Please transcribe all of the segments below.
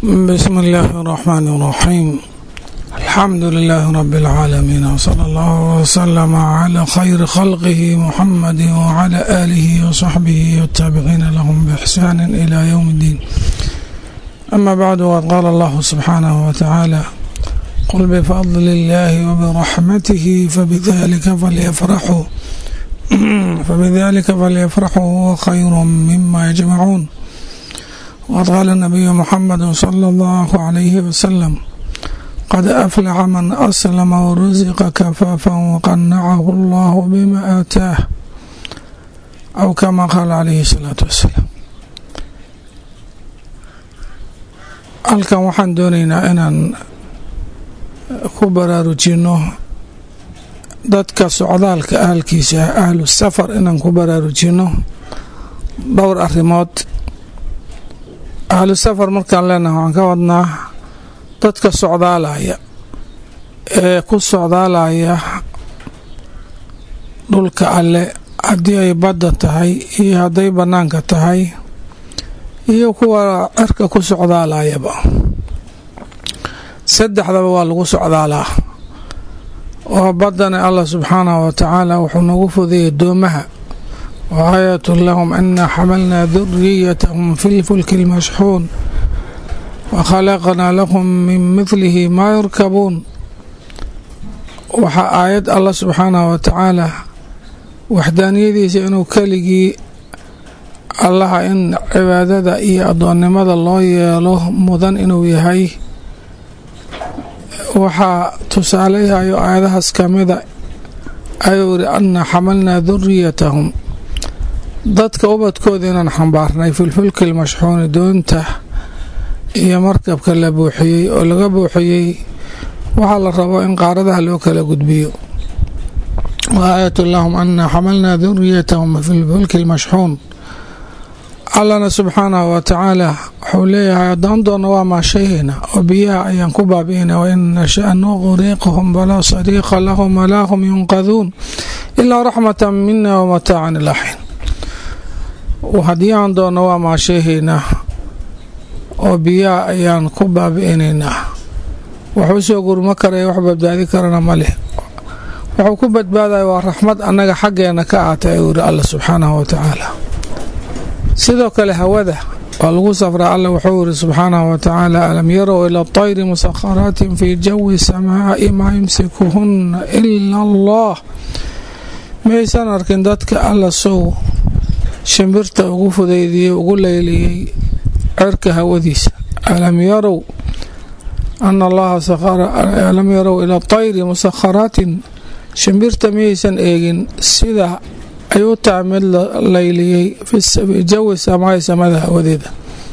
بسم الله الرحمن الرحيم الحمد لله رب العالمين وصلى الله وسلم على خير خلقه محمد وعلى آله وصحبه والتابعين لهم بإحسان إلى يوم الدين أما بعد وقد قال الله سبحانه وتعالى قل بفضل الله وبرحمته فبذلك فليفرحوا فبذلك فليفرحوا هو خير مما يجمعون وقد قال النبي محمد صلى الله عليه وسلم قد أفلح من أسلم ورزق كفافا وقنعه الله بما آتاه أو كما قال عليه الصلاة والسلام halkan waxaan doonaynaa inaan ku baraarujino dadka socdaalka ahalkiisa ahlu safar inaan ku baraarujino dhowr arrimood ahlu safar markaan leenahay waxaan ka wadnaa dadka socdaalaya ee ku socdaalaya dhulka alle haddii ay badda tahay iyo hadday bannaanka tahay iyo kuwa cirka ku socdaalayaba saddexdaba waa lagu socdaalaa oo baddana allah subxaanahu wa tacaala wuxuu nagu fudayay doomaha وآية لهم أنا حملنا ذريتهم في الفلك المشحون وخلقنا لهم من مثله ما يركبون waxaa aayad allah subxaanahu wa tacaala waxdaaniyadiisa inuu keligii allaha in cibaadada iyo addoonnimada loo yeelo mudan inuu yahay waxaa tusaaleyahayo aayadahaas kamida ayuu yidhi anna xamalnaa duriyatahum dadka ubadkooda inaan xambaarnay filfulki lmashxuuni doonta iyo markabka la buuxiyey oo laga buuxiyey waxaa la rabo in qaaradaha loo kala gudbiyo wa aayat lahum ana xamalnaa duriyatahum filfulki lmashxuun allana subxaanahu wa tacaala wuxuu leeyahay haddaan doona waa maashayhayna oo biyaha ayaan ku baabi'ina wain nasha nuqriqhum falaa sariiqa lahum walaa hum yunqaduun ilaa raxmata mina wamataacan ilaxiin haddii aan doonno waa maasheehaynaa oo biyaha ayaan ku baabi'inaynaa waxuu soo gurmo karaya wax badbaadi karana ma leh wuxuu ku badbaadaya waa raxmad annaga xaggeena ka aatay ayuu yidhi alla subxaanahu wa tacaala sidoo kale hawada waa lagu safraa alla wuxuu yidhi subxaanahu wa tacaala alam yarow ila tayri musakharaatin fii jawi samaa'i maa yumsikuhunna ila allah maysan arkin dadka alla sow shimbirta ugu fudaydiyey ugu leyliyey cirka hawadiisa alam yarow ana allaha alam yarow ila tayri musakharaatin shimbirta miyaysan eegin sida ay u tahay mid la leyliyey fi jawi samaai samada hawadeeda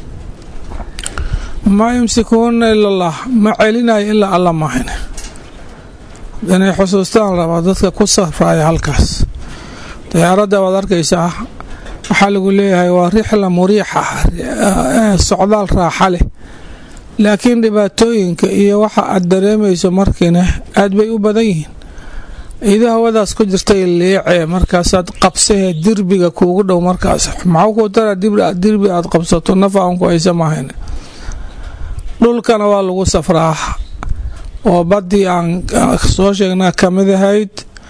maa yumsikuhuna ila allah ma celinayo ilaa alla maahine inay xusuustaan rabaa dadka ku safraya halkaas diyaaradda waad arkaysaa waxaa lagu leeyahay waa rixla muriixa socdaal raaxa leh laakiin dhibaatooyinka iyo waxa aad dareemayso markiina aad bay u badan yihiin idoo hawadaas ku jirtay liicee markaasaad qabsahee dirbiga kuugu dhow markaas maxuu kuu tara dirbi aad qabsato nafa aan ku haysa maahayn dhulkana waa lagu safraa oo baddii aan soo sheegnaa kamid ahayd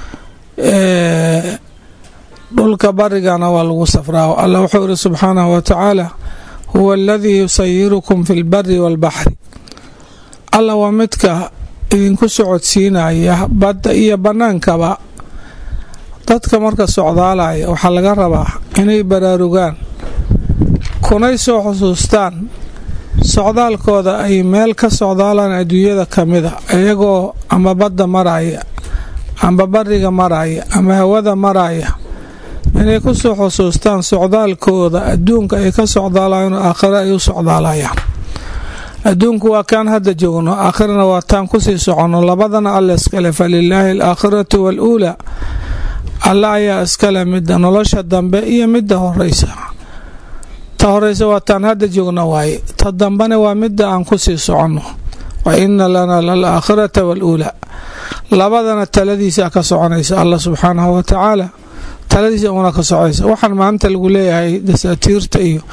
dhulka barigana waa lagu safraa alla wuxuu yidhi subxaanahu wa tacaala huwa aladii yusayirukum fi lbari waalbaxri alla waa midka idinku socodsiinaya badda iyo bannaankaba dadka marka socdaalaya waxaa laga rabaa inay baraarugaan kunay soo xusuustaan socdaalkooda ay meel ka socdaalaan adduunyada kamida iyagoo ama badda maraya amba bariga maraya ama hawada maraya inay ku soo xusuustaan socdaalkooda adduunka ay ka socdaalayaan aakhiro ay u socdaalayaan adduunku waa kaan hadda joogno aakhirana waa taan kusii soconno labadana alla iskale falilaahi alaakhiratu waaluulaa alla ayaa iskale midda nolosha dambe iyo midda horeysa ta horeysa waa taan hadda joogno waaye ta dambena waa midda aan kusii soconno wa ina lana lalaakhirata waaluulaa labadana taladiisa ka soconaysa allah subxaanahu wa tacaala taladiisa una ka socaysa waxaan maanta lagu leeyahay dasaatiirta iyo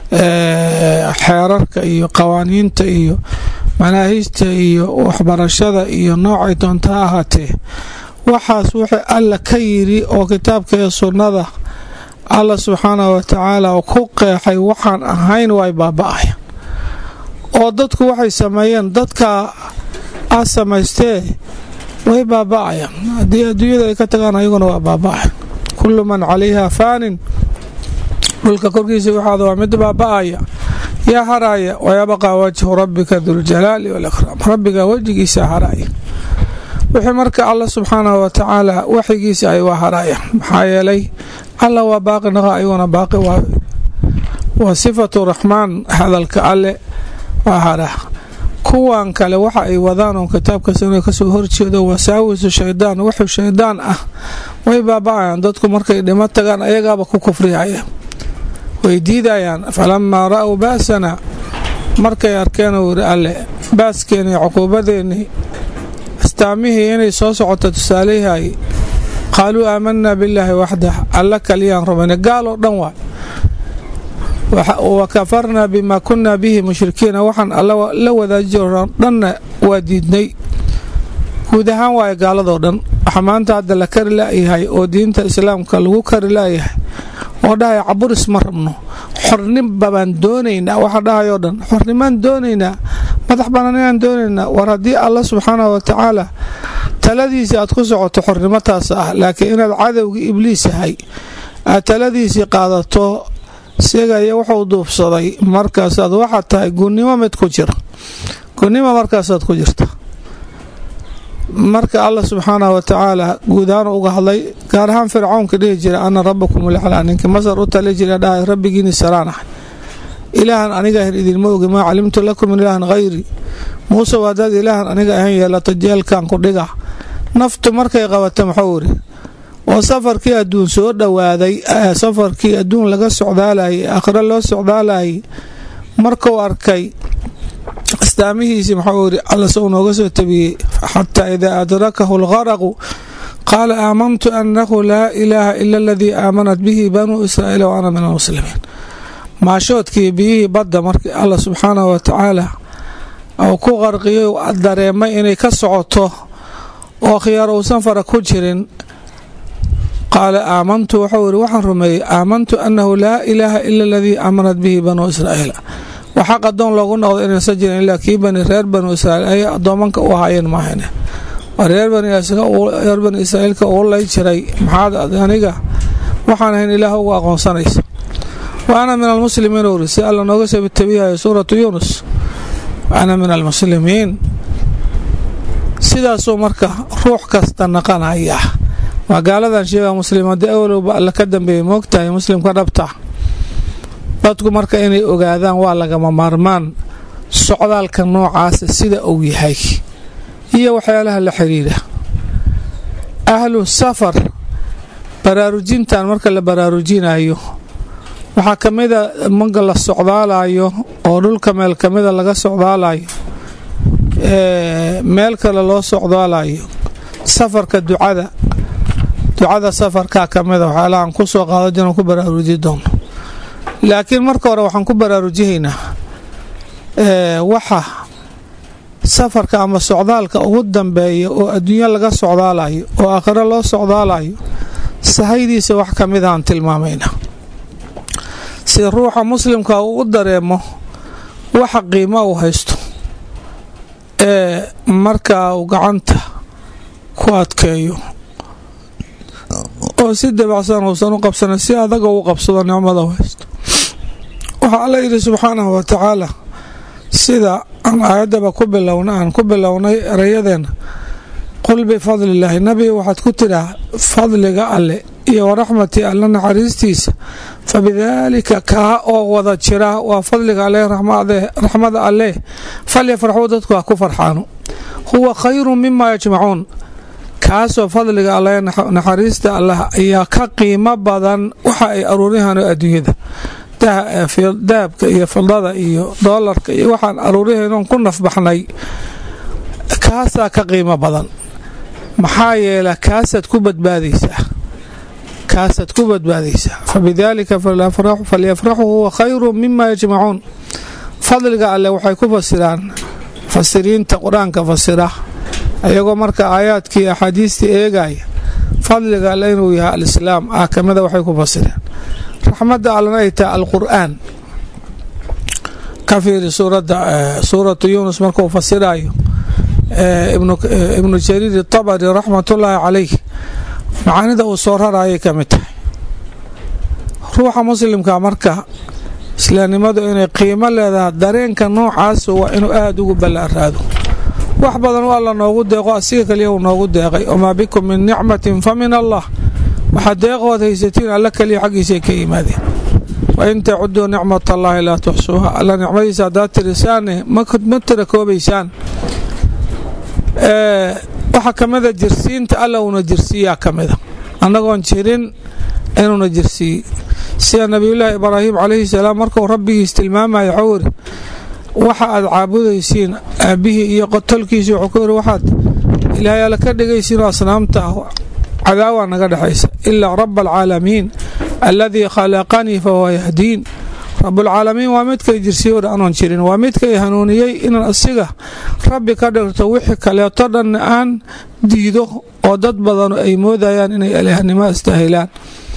xeerarka iyo qawaaniinta iyo manaahijta iyo waxbarashada iyo noocay doonta ha ahaatee waxaas wuxuu alla ka yiri oo kitaabka iyo sunnada alla subxaanah wa tacaala ku qeexay waxaan ahayn way baaba-ayaan oo dadku waxay sameeyeen dadka a samaystee way baaba-ayaan haddii adduunyada ay ka tagaan ayaguna waa baaba-ayan kullu man calayha faanin dhulka korkiisa waxaada waa mid baaba-aya yaa haraaya wayabqaa wajhu rabbika duljalaali walikraam rabbiga wejigiisa haraaya wixii marka alla subxaanahu wa tacaala waxigiisa ay waa haraayaan maxaa yeelay alla waa baaqi naqa ayaguna baaqi waa sifatu raxmaan hadalka alle waa haraa kuwan kale waxa ay wadaan oo kitaabka sano kasoo horjeedo wasaawisu shaydaan wuxuu shaydaan ah way baaba-ayaan dadku markay dhimo tagaan ayagaaba ku kufrihaya way diidayaan falamaa ra-w ba'sana markay arkeen uu yidhi alle baaskeeni cuquubadeennii astaamihii inay soo socoto tusaalayahay qaaluu aamanaa billaahi waxdah alla kaliyaan rumayna gaal oo dhan waay wa kafarnaa bimaa kunaa bihi mushrikiina waxaan alla la wadaajiro dhanna waa diidnay guud ahaan waayo gaaladoo dhan waxa maanta hadda la kari layahay oo diinta islaamka lagu kari layahay oo dhahaya caburis ma rabno xornimba baan doonaynaa waxa dhahayoo dhan xornimaan doonaynaa madax banaanayaan doonaynaa war haddii alla subxaanah wa tacaala taladiisii aad ku socoto xornimotaas ah laakiin inaad cadowgii ibliis yahay aad taladiisii qaadato sigaya wuxuu duubsaday markaasaad waxaad tahay gunnimo mid ku jira gunnimo markaasaad ku jirta marka alla subxaanah wa tacaala guud ahaan uga hadlay gaar ahaan fircownka dhihi jira ana rabakum laclaa ninkii masar u tali jira dhahay rabbigiini saraan ahay ilaahan aniga ahan idinma ogi maa calimtu lakum min ilaahan hayri muuse waadaad ilaahan aniga ahan yeelato jeelkan ku dhiga naftu markay qabata muxuu iri oo safarkii adduun soo dhowaaday safarkii adduun laga socdaalayay aakhiro loo socdaalayay markuu arkay astaamihiisii muxuu iri alla sou nooga soo tabiyey xataa idaa adrakahu algaraqu qaala aamantu annahu laa ilaaha ila aladii aamanat bihi banuu israa'iil wa ana min almuslimiin maashoodkii biyihii badda markii alla subxaanahu wa tacaala uu ku qarqiyay dareemay inay ka socoto oo khiyaar uusan fara ku jirin qaala aamantu wuxuu iri waxaan rumeeyey aamantu annahu laa ilaaha ila aladii aamanat bihi banuu israa'iil waxaa qadoon loogu noqdo inaysan jirin ilaa kii bani reer banu israa'iil ayay addoomanka u ahaayeen maahane reer bani israa'iilka uu lay jiray maxaad aniga waxaan ahayn ilaah ugu aqoonsanaysa wa ana min almuslimiin uri si alla nooga soo tabiyayo suuratu yuunus wa ana min almuslimiin sidaasuu marka ruux kasta naqanaya waa gaaladan sheega muslimadii awalowba alla ka dambeeyey moogtahay muslimka dhabta dadku marka inay ogaadaan waa lagama maarmaan socdaalka noocaasa sida uu yahay iyo waxyaalaha la xiriira ahlu safar baraarujintan marka la baraarujinayo waxaa ka mida marka la socdaalayo oo dhulka meel kamida laga socdaalayo meel kale loo socdaalayo safarka ducada ducada safarkaa kamida waxyaalahaan ku soo qaado jiran ku baraaruji doono laakiin marka hore waxaan ku baraarujihaynaa waxa safarka ama socdaalka ugu dambeeya oo adduunyo laga socdaalayo oo aakhiro loo socdaalayo sahaydiisa wax ka mid aan tilmaamayna si ruuxa muslimka uu u dareemo waxa qiimo uu haysto ee markaa uu gacanta ku adkeeyo oo si dabacsan uusan u qabsanin si adaga uu qabsado nicmada u haysto waxaa alla yidhi subxaanahu wa tacaala sida aan aayaddaba ku bilowna aan ku bilownay erayadeenna qul bifadlillaahi nabiga waxaad ku tidhaah fadliga alle iyo waraxmatii alle naxariistiisa fa bidaalika kaa oo wada jira waa fadliga alle raxmada alleh falyafraxuu dadku ha ku farxaano huwa khayru mima yajmacuun kaasoo fadliga alle naxariista allah ayaa ka qiimo badan waxa ay aruurihaan adduunyada dahabka iyo fidada iyo doolarka iyo waxaan aruurihaynon ku nafbaxnay kaasaa ka qiimo badan maxaa yeela kaasaad ku badbaadaysaa kaasaad ku badbaadaysaa fabidaalika falyafraxuu huwa khayru mima yajmacuun fadliga alleh waxay ku fasiraan fasiriinta qur-aanka fasira iyagoo marka aayaadkii axaadiistii eegaya fadliga alle inuu yahay alislaam ah kamida waxay ku fasireen raxmadda allena ay tahay alqur'aan ka fiiri suuratu yuunus markuu fasirayo ibnu jariir itabari raxmatullaahi calayh macaanida uu soo rarayay ka mid tahay ruuxa muslimka marka islaamnimadu inay qiimo leedahay dareenka noocaas waa inuu aada ugu ballaaraado wax badan u alla noogu deeqo asiga kaliya uu noogu deeqay wamaa bikum min nicmatin fa min allah waxaad deeqood haysatiin alla kaliya xaggiisay ka yimaadeen wain tacuduu nicmat allaahi laa tuxsuuha alla nicmadiisa haddaad tirisaane ma tira koobaysaan waxaa ka mida jirsiinta alla uuna jirsiiyaa ka mida annagoon jirin inuuna jirsiiyey sida nabiyullaahi ibraahim calayhi salaam markuu rabbigiis tilmaamaya waxuu yiri waxa aad caabudaysiin aabbihii iyo qotolkiisi wuxuu ku yiri waxaad ilaahay alla ka dhigaysiinoo asnaamta ah cadaawaa naga dhexaysa ilaa raba alcaalamiin alladii khalaqanii fahuwa yahdiin rabulcaalamiin waa midkay jirsiyoodha anoon jirin waa midkay hanuuniyey inaan asiga rabbi ka dhigto wixii kaleeto dhanna aan diido oo dad badanu ay moodayaan inay ilaahnimo istahilaan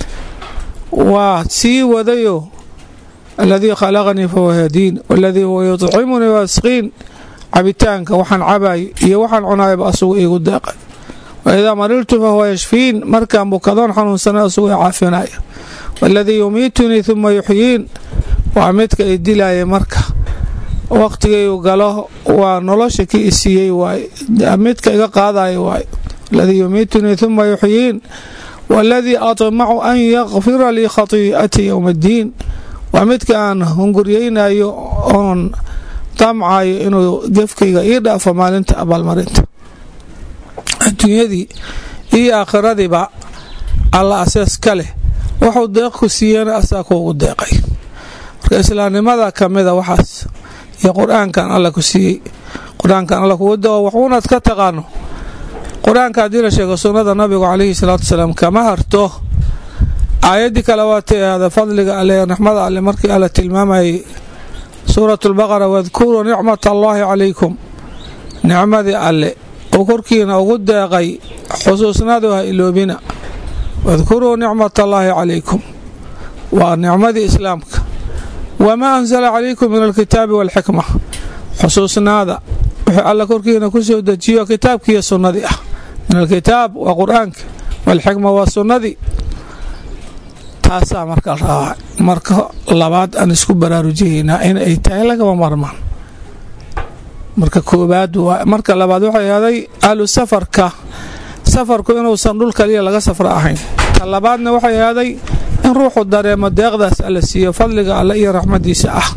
waa sii wadayo aladii khalaqanii fahuwa yahdiin waladii huwa yudcimunii waasqiin cabitaanka waxaan cabaay iyo waxaan cunaayaba asugu iigu deeqay waidaa mariltu fahuwa yashfiin markaan bukadoon xanuunsana asugu i caafinaya waladii yumiitunii huma yuxyiin waa midka i dilaaya marka waqhtigaygu galo waa nolosha ki i siiyey waay midka iga qaadaya waay aladii yumiitunii huma yuxyiin waladii atmacu an yakfira lii khatii'atii yowma addiin waa midka aan hunguryeynayo oon damcayo inuu gefkayga ii dhaafo maalinta abaalmarinta adduunyadii iyo aakhiradiiba alla asees ka leh wuxuu deeq ku siiyana asaa kuugu deeqay marka islaamnimada ka mida waxaas iyo qur-aankan alla ku siiyey qur-aankan alla kugu dao waxuunaad ka taqaano qur-aanka haddii la sheego sunnada nabigu calayhi salaatu wasalaam kama harto aayaddii kale waatay ahda fadliga alle raxmada alle markii alla tilmaamayay suurat lbaqara wadkuruu nicmat allaahi calaykum nicmadii alle uu korkiina ugu deeqay xusuusnadu ha iloobina wadkuruu nicmat allaahi calaykum waa nicmadii islaamka wamaa ansala calaykum min alkitaabi waalxikma xusuusnaada wuxuu alla korkiina ku soo dejiyo kitaabkiiyo sunnadii ah min alkitaab waa qur-aanka waalxikma waa sunnadii taasaa marka rabaa marka labaad aan isku baraarujihaynaa in ay tahay lagama marmaan marka koobaad marka labaad waxay ahday ahlu safarka safarku inuusan dhul kaliya laga safra ahayn ta labaadna waxay ahday in ruuxu dareemo deeqdaas alla siiyo fadliga alle iyo raxmadiisa ah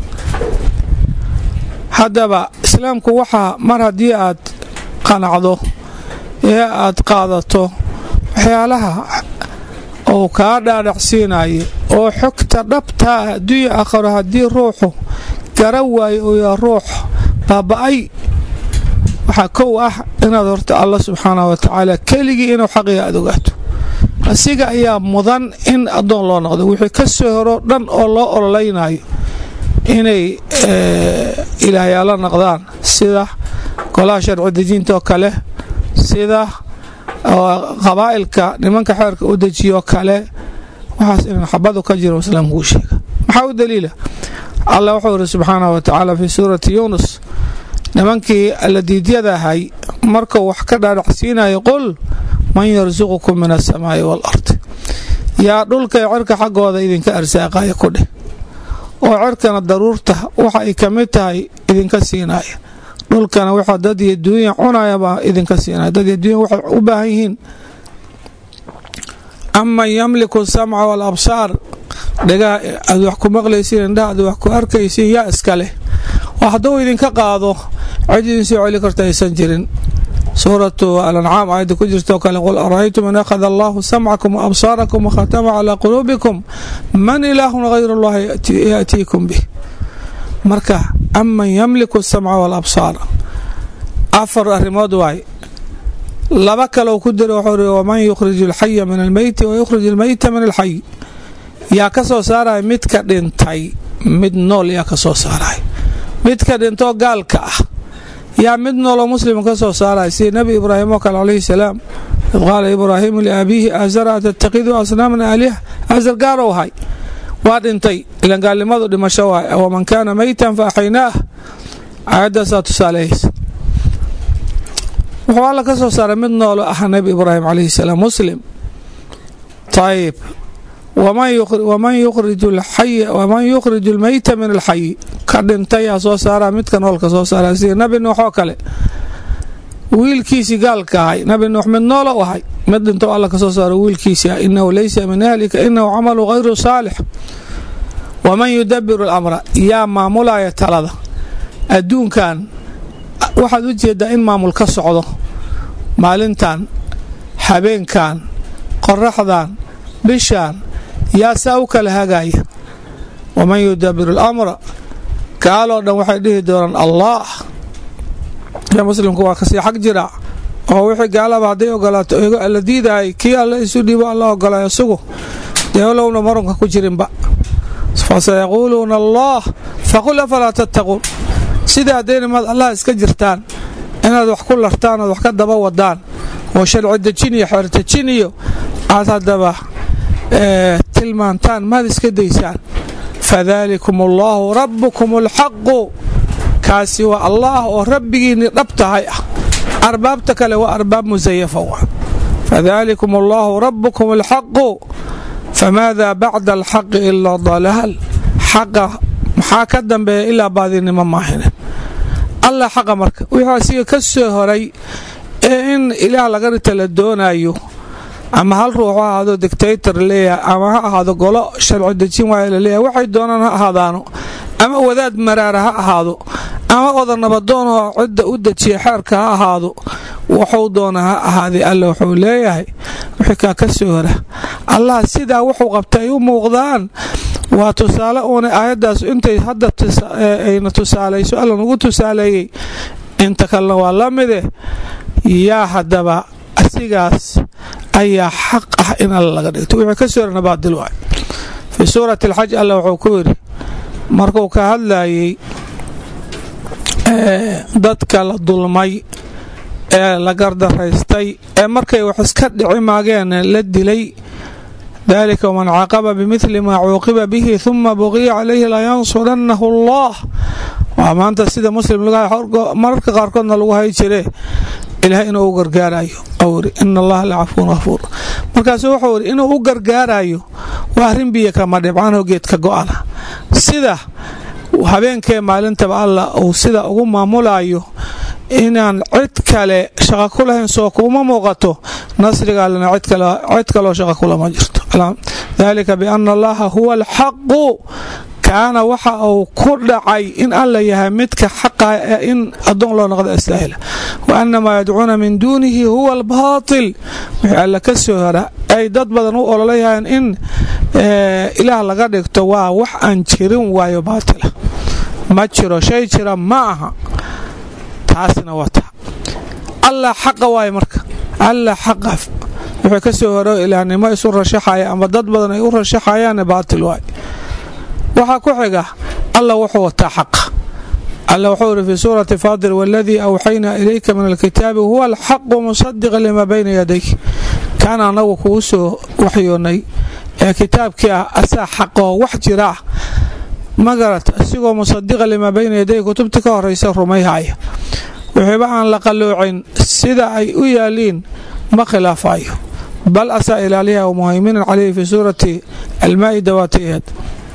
haddaba islaamku waxaa mar haddii aad qanacdo ee aad qaadato waxyaalaha uu kaa dhaadhacsiinayo oo xogta dhabtaa ah adduunya aakharo haddii ruuxu gara waayo uu yaa ruux baaba-ay waxaa kow ah inaad horta allah subxaanah wa tacaala keligii inuu xaqiga aad ogaato asiga ayaa mudan in addoon loo noqdo wixii ka soo horo dhan oo loo ololaynayo inay ilaahyaalo noqdaan sida golaha sharci dejinta oo kale sida qabaa'ilka nimanka xeerka u dejiyo kale waxaas inaan xabadu ka jiro islaamkuu sheega maxaa u daliila allah wuxuu yiri subxaanah wa tacaala fii suurati yuunus nimankii alladiidyada ahay markuu wax ka dhaadhacsiinayo qul man yarsuqukum min asamaa'i waalardi yaa dhulka iyo cirka xaggooda idinka arsaaqaya ku dheh oo cirkana daruurta waxa ay ka mid tahay idinka siinaya dhulkana waxa dad iyo duunya cunayabaa idinka siinaya dad iyo duunya waxay u baahan yihiin aman yamliku samca waalabsaar dhagaha aad wax ku maqlaysiin indhaha aad wax ku arkaysiin yaa iska leh oo hadduu idinka qaado cid idin soo celi karta aysan jirin suuratu alancaam aayadda ku jirtoo kale qul ara'aytum in akhada allahu samcakum waabsaarakum wakhatama calaa quluubikum man ilaahun hayru allahi yaatiikum bih marka aman yamliku samca waalabsaar afar arrimood waay laba kaloo ku dira wuxuu ri waman yukhriju alxaya min almeyti wa yukhrij almeyta min alxay yaa ka soo saaraya midka dhintay mid nool yaa ka soo saaraya midka dhintoo gaalka ah yaa mid nooloo muslim ka soo saaraya sida nebi ibraahim oo kale calayhi salaam id qaala ibraahiimu liabiihi azara atattakidu asnaaman aaliha azar gaalow hay waa dhintay ilan gaalnimadu dhimasho waay waman kaana meytan fa axaynaah aayadaasaa tusaalehaysa wuxuu alla ka soo saaray mid noolo ah nebi ibraahim calayhi salaam muslim ayib waman yukhriju almeyta min alxayi ka dhintayaa soo saaraa midka noolka soo saara sida nebi nuux oo kale wiilkiisii gaalka ahay nebi nuux mid noolo u ahay mid dhinto alla ka soo saaro wiilkiisii ah inahu laysa min ahlika inahu camalu hayru saalix waman yudabiru alamra yaa maamulaya talada adduunkan waxaad u jeedaa in maamul ka socdo maalintan habeenkan qoraxdan bishaan yaa saa u kala hagaya waman yudabiru alamra gaaloo dhan waxay dhihi doonaan allah ya muslimku waa kasii xag jira oo wixii gaalaba hadday ogolaato la diidaayay kii alla isu dhiibo alla ogolaayo isugu dee olowna marunka ku jirinba fasayaquuluuna allah faqul afalaa tattaquun sida haddayna maad allah iska jirtaan inaad wax ku lartaan ood wax ka daba wadaan oo sharci dejin iyo xeertejin iyo aad haddaba tilmaantaan maad iska daysaan fadaalikum allaahu rabbukum alxaqu kaasi waa allaah oo rabbigiinni dhab tahay ah arbaabta kale waa arbaab musayafa wa fadaalikum allaahu rabbukum alxaqu famaada bacda alxaqi ilaa dalaal xaqa maxaa ka dambeeya ilaa baadinimo maahine allah xaqa marka wixii asiga ka soo horay ee in ilaah laga rita la doonayo ama hal ruux ha ahaado dictator leeyahay ama ha ahaado golo sharci dejin waaya laleeyahay waxay doonaan ha ahaadaano ama wadaad maraara ha ahaado ama oda nabadoonoo cidda u dejiya xeerka ha ahaado wuxuu doona ha ahaaday alla wuxuu leeyahay wixii kaa ka soo hora allah sidaa wuxuu qabta ay u muuqdaan waa tusaale uuna aayaddaas intay hadda ayna tusaalayso alla nagu tusaaleeyey inta kalena waa la mide yaa haddaba asigaas ayaa xaq ah in alla laga dhigto wixii ka soo horana baadil waay fii suurati alxaj alla wuxuu ku yidhi markuu ka hadlayey dadka la dulmay ee la gardaraystay ee markay wax iska dhici maageen la dilay dalika waman caaqaba bimidli maa cuuqiba bihi huma buqiya calayhi layansurannahu allah waa maanta sida muslim mararka qaarkoodna lagu hay jire ilaah inuu u gargaarayo ri ina allaha la cafuun hafuur markaasu wuxuu iri inuu u gargaarayo waa arrin biyo kama dhibcanoo geedka go-ana sida habeenkee maalintaba alla uu sida ugu maamulayo inaan cid kale shaqa ku lahayn soo kuma muuqato nasriga allena cid kaloo shaqa kulama jirto dalika biana allaha huwa alxaqu kaana waxa uu ku dhacay in alla yahay midka xaqa ee in addoon loo noqdo astaahila wa anamaa yadcuuna min duunihi huwa albaatil wixii alla ka soo hora ay dad badan u ololayahayeen in ilaah laga dhigto waa wax aan jirin waayo baatila ma jiro shay jira ma aha taasna wata allah xaqa waaye marka allah xaqa wuxuu ka soo horo ilaahnimo isu rashaxaya ama dad badan ay u rashaxayaanne baatil waay waxaa ku xiga allah wuxuu wataa xaqa alla wuxuu iri fii suurati faadir waladii awxaynaa ilayka min alkitaabi huwa alxaqu musadiqa lima bayna yadayk kaan anagu kugu soo waxyoonnay ee kitaabkii ah asaa xaqoo wax jira ah magarat isigoo musadiqa limaa bayna yaday kutubtii ka horaysa rumayhaya wixiiba aan la qalloocin sida ay u yaaliin ma khilaafayo bal asaa ilaaliha muhayminan caleyhi fii suurati almaa'ida waati'eed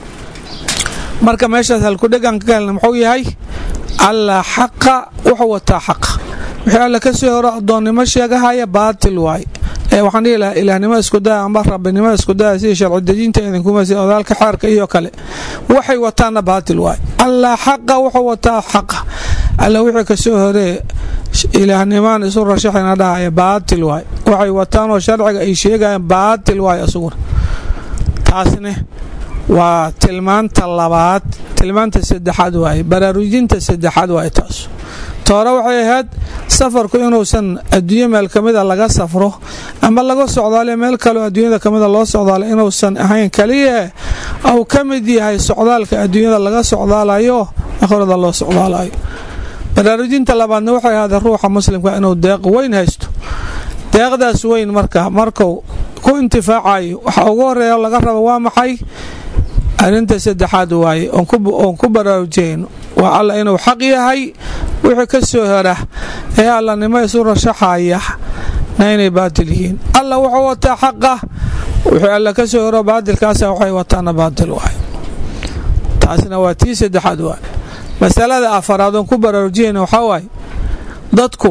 marka meeshaas halkudhegan ka helna muxuu yahay allah xaqa wuxuu wataa xaqa wixii alla ka soo horo addoonnimo sheegahaya baatil waay ee waxaan dhihi lahaa ilaahnimo iskudaya amba rabbinimo iskudaya sidii sharci dejinta idinkumasi odaalka xeerka iyo kale waxay wataanna baatil waay allah xaqa wuxuu wataa xaqa alla wixii ka soo horee ilaahnimaan isu rashaxayna dhahaya baatil waay waxay wataanoo sharciga ay sheegayaan baatil waay isaguna taasne waa tilmaanta labaad tilmaanta saddexaad waaye baraarujinta saddexaad waaye taas toore waxay ahayd safarku inuusan adduunyo meel kamida laga safro ama laga socdaale meel kaleo adduunyada kamida loo socdaala inuusan ahayn kaliya ou ka mid yahay socdaalka adduunyada laga socdaalayo akhrada loo socdaalayo baraarujinta labaadna waxay ahaadee ruuxa muslimka inuu deeq weyn haysto deeqdaas weyn marka marku ku intifaacayo waxa ugu horeeya laga rabo waa maxay arrinta saddexaad waaye oon ku baraarujayno waa alla inuu xaq yahay wixii ka soo hera ee allanimo isu rashaxaya na inay baatil yihiin alla wuxuu wataa xaqa wixii alla ka soo hero baatilkaasa waxay wataana baatil waay taasna waa tii saddexaad waay masalada afaraad oon ku baraarujiyayna waxaa waaye dadku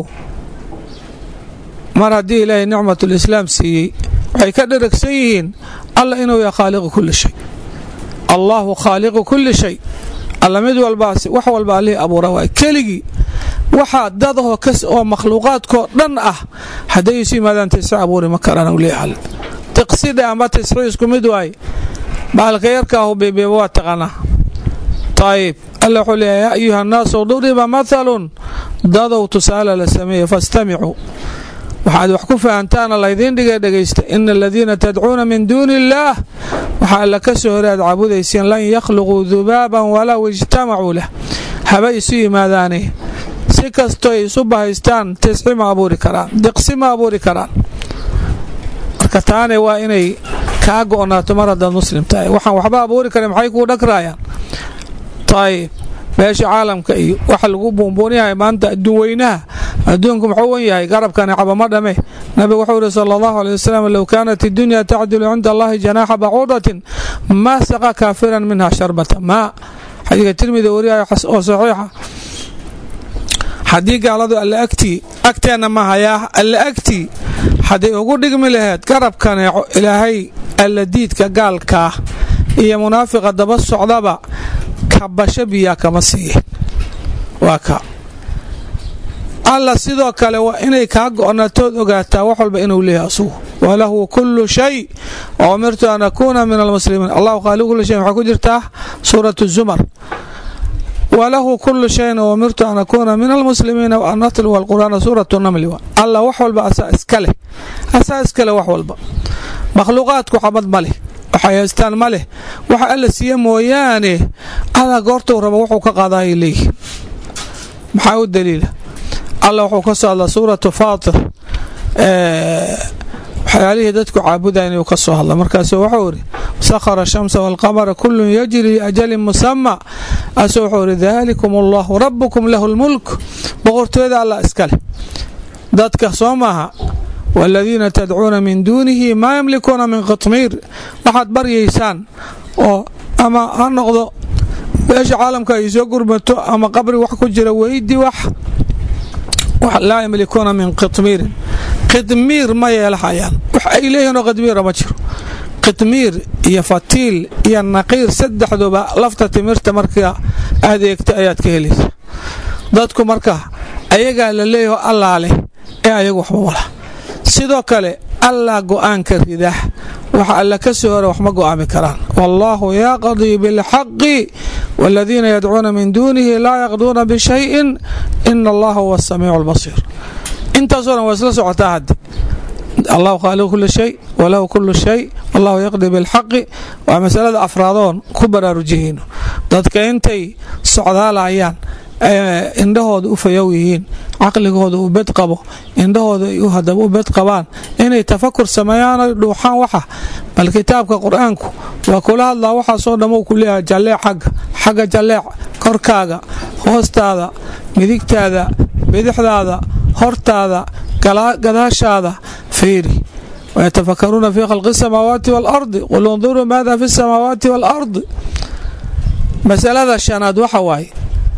mar haddii ilaahay nicmatulislaam siiyey waxay ka dheragsan yihiin alla inuu yahay khaaliqu kulli shay allaahu khaaliqu kulli shay alla mid walbaas wax walba allihii abuura waay keligii waxaa dadahoo oo makhluuqaadkoo dhan ah hadday isu yimaadaan tisci abuuri ma karaan u leeyahay tiqsidha amba tisxi isku mid waaye baalka yarkaahu beebeeba waa taqaanaa ayib alla wuxuu leeyahay yaa ayuha annaasu duriba mathalun dadow tusaale la sameeye fastamicuu waxaad wax ku fahantaana laydiin dhigay dhegaysta ina aladiina tadcuuna min duuni illaah waxaa alla ka soo hore aad caabudayseen lan yakhluquu dubaaban walow ijtamacuu lah haba isu yimaadaane si kastoo ay isu bahaystaan tisxi ma abuuri karaan diqsi ma abuuri karaan marka taane waa inay kaa go'naato mar haddaad muslim tahay waxaan waxba abuuri karin maxay kuu dhagraayaan ayib meesha caalamka iyo waxa lagu buunbuunyahay maanta adduun weynaha adduunku muxuu wan yahay garabkani cabama dhame nabigu wuxuu yihi sala allahu aley wasalam low kaanat iddunya tacdilu cinda allahi janaaxa bacuudatin maa saqa kaafiran minha sharbata maa xadiidka tirmidi wariyayo oo saxiixa haddii gaaladu alle agtii agteenna ma hayaa alle agtii hadday ugu dhigmi laheyd garabkaneeco ilaahay alla diidka gaalkaa iyo munaafiqa daba socdaba kabasho biyaa kama siiye waa ka alla sidoo kale waa inay kaa go'natood ogaataa wax walba inuu leeyahay asugu walahu kullu shay wa umirtu an akuuna min almuslimiin allahu khaaliqu kulli shay waxaa ku jirtaa suuratu zumar walahu kulu shayin umirtu an akuuna min almuslimiina waan atluwa alqur'aana suuratu namli alla wax walba asaa iska leh asaa iska leh wax walba makhluuqaadku xabad ma leh waxay haystaan ma leh waxa alla siiye mooyaane alla goortuu rabo wuxuu ka qaadaayay leeyihin maxaa u daliila alla wuxuu ka soo hadla suuratu faatir waxyaalihii dadku caabudayan inuu ka soo hadla markaasu wuxuu idhi sakhara shamsa waalqamara kullun yajri liajalin musama asu wuxuu idhi daalikum allahu rabbukum lahu lmulk boqortooyada allah iska leh dadka soo maaha waaladiina tadcuuna min duunihi maa yamlikuuna min qitmiir waxaad baryaysaan oo ama ha noqdo beesha caalamka ay soo gurmato ama qabri wax ku jira weydi wax laa yamlikuuna min qitmiirin qidmiir ma yeelahayaan wax ay leeyihinoo qidmiira ma jiro qidmiir iyo fatiil iyo naqiir saddexduba lafta timirta marka aad eegta ayaad ka helaysa dadku marka ayagaa la leeyaho allaa leh ee ayagu waxba wala sidoo kale allaa go'aanka rida waxa alla ka soo hora wax ma go'aami karaan wallaahu yaqdii bilxaqi waaladiina yadcuuna min duunihi laa yaqduuna bishayin ina allaha huwa asamiicu albasiir intaasoo dhan waa isla socotaa hadde allahu khaaliqu kuli shay walahu kulu shay wallahu yaqdii bilxaqi waa masalada afraadoon ku baraarujihayno dadka intay socdaalayaan indhahooda u fayow yihiin caqligooda u bed qabo indhahooda hadaba u bed qabaan inay tafakur sameeyaan oy dhuuxaan waxa bal kitaabka qur-aanku waa kula hadlaa waxaasoo dhammu ku leeyahay jalleec xagga xagga jalleec korkaaga hoostaada midigtaada bidixdaada hortaada gadaashaada fiiri wayatafakaruuna fii khalqi الsamaawaati wاlardi qul اnduruu maada fi الsamaawaati wاlardi masalada shanaad waxa waaye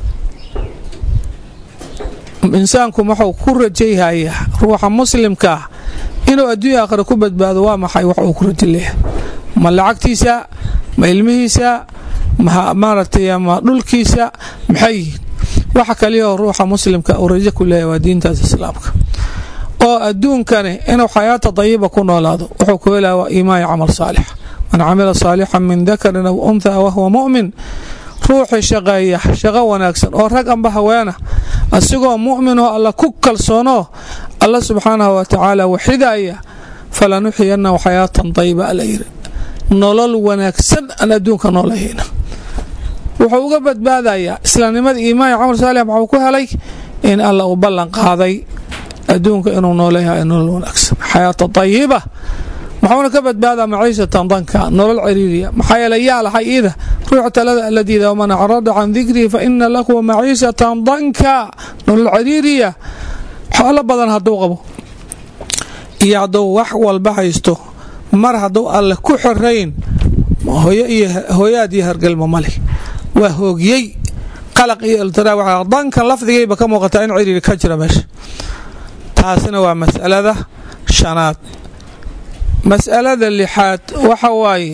insaanku wuxuu ku rajayhaya ruuxa muslimka ah inuu adduunya aakhira ku badbaado waa maxay wax uu ku raja leeyahay ma lacagtiisa ma ilmihiisa maaragtay ma dhulkiisa maxay yihiin waxa kaliyaoo ruuxa muslimka uu rajo ku leeyahay waa diintaas islaamka oo adduunkani inuu xayaata dayiba ku noolaado wuxuu ku helaya waa iimaan iyo camal saalix man camila saalixan min dakarin aw unthaa wahuwa mu'min ruuxii shaqeeya shaqo wanaagsan oo rag amba haweena asigoo mu'minoo alla ku kalsoonoo alla subxaanahu wa tacaala waxidaya falanuxiyanahu xayaatan dayiba ala yiri nolol wanaagsan aan adduunka noolahayna wuxuu uga badbaadayaa islaamnimada iimaan iyo camal saalix maxuu ku helay in alla uu ballan qaaday adduunka inuu nooleyahay nolol wanaagsan xayaata dayiba muxuuna ka badbaadaa maciishatan danka nolol ciriiriya maxaa yeele yaa lahay iida ruuxa talada aladiida waman acrada can dikrii fa ina lahu maciishatan danka nolol ciriiriya xoolo badan hadduu qabo iyo hadduu wax walba haysto mar hadduu alle ku xorayn hooyaad iyo hargelmo male waa hoogiyey qalaq iyo iltiraa dankan lafdigayba ka muuqataa in ciriiri ka jira meesha taasina waa masalada shanaad mas'alada lixaad waxa waaye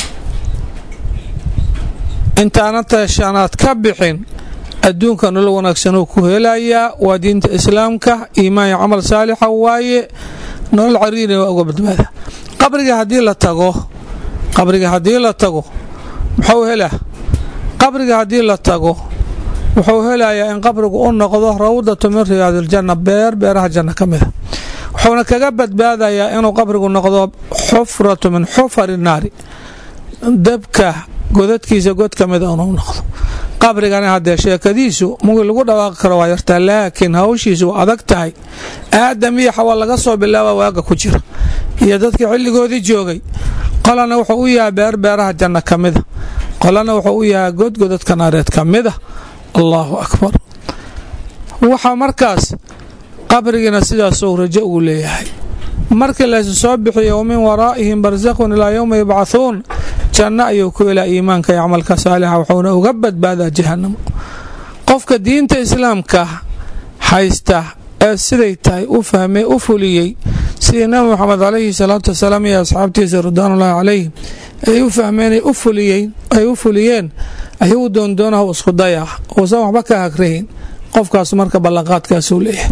intaananta shanaad ka bixin adduunka nolol wanaagsanuu ku helayaa waa diinta islaamka iimaan iyo camal saalixa waaye nolol cariirina waa uga badbaada qabriga haddii la tago qabriga haddii la tago muxuu helaa qabriga haddii la tago wuxuu helayaa in qabrigu u noqdo rawdatu min riyaadiljanna beer beeraha janna ka mida wuxuuna kaga badbaadayaa inuu qabrigu noqdo xufratu min xufari naari dabka godadkiisa god ka mida inuu noqdo qabrigana haddee sheekadiisu mugi lagu dhawaaqi karo waa yartaa laakiin hawshiisu waa adag tahay aadam iyo xawa laga soo bilaaba waaga ku jira iyo dadkii xilligoodii joogay qolana wuxuu u yahay beer beeraha janna ka mida qolana wuxuu u yahay godgodadka naareed ka mida allaahu akbar waxaa markaas qabrigiina sidaasuu rajo ugu leeyahay markii laysu soo bixiyo wamin waraa'ihim barsaqun ilaa yowma yubcahuun janno ayuu ku helaa iimaanka iyo camalka saalixa wuxuuna uga badbaadaa jahanamo qofka diinta islaamka haysta ee siday tahay u fahmay u fuliyey sidii nabi moxamed calayhi salaatu wasalaam iyo asxaabtiisa ridwaanullaahi calayhim ay u fahmeen ay u fuliyeen ayuu doondoonaha isku dayaa uusan waxba ka hagrahin qofkaas marka ballanqaadkaasuu leeyahay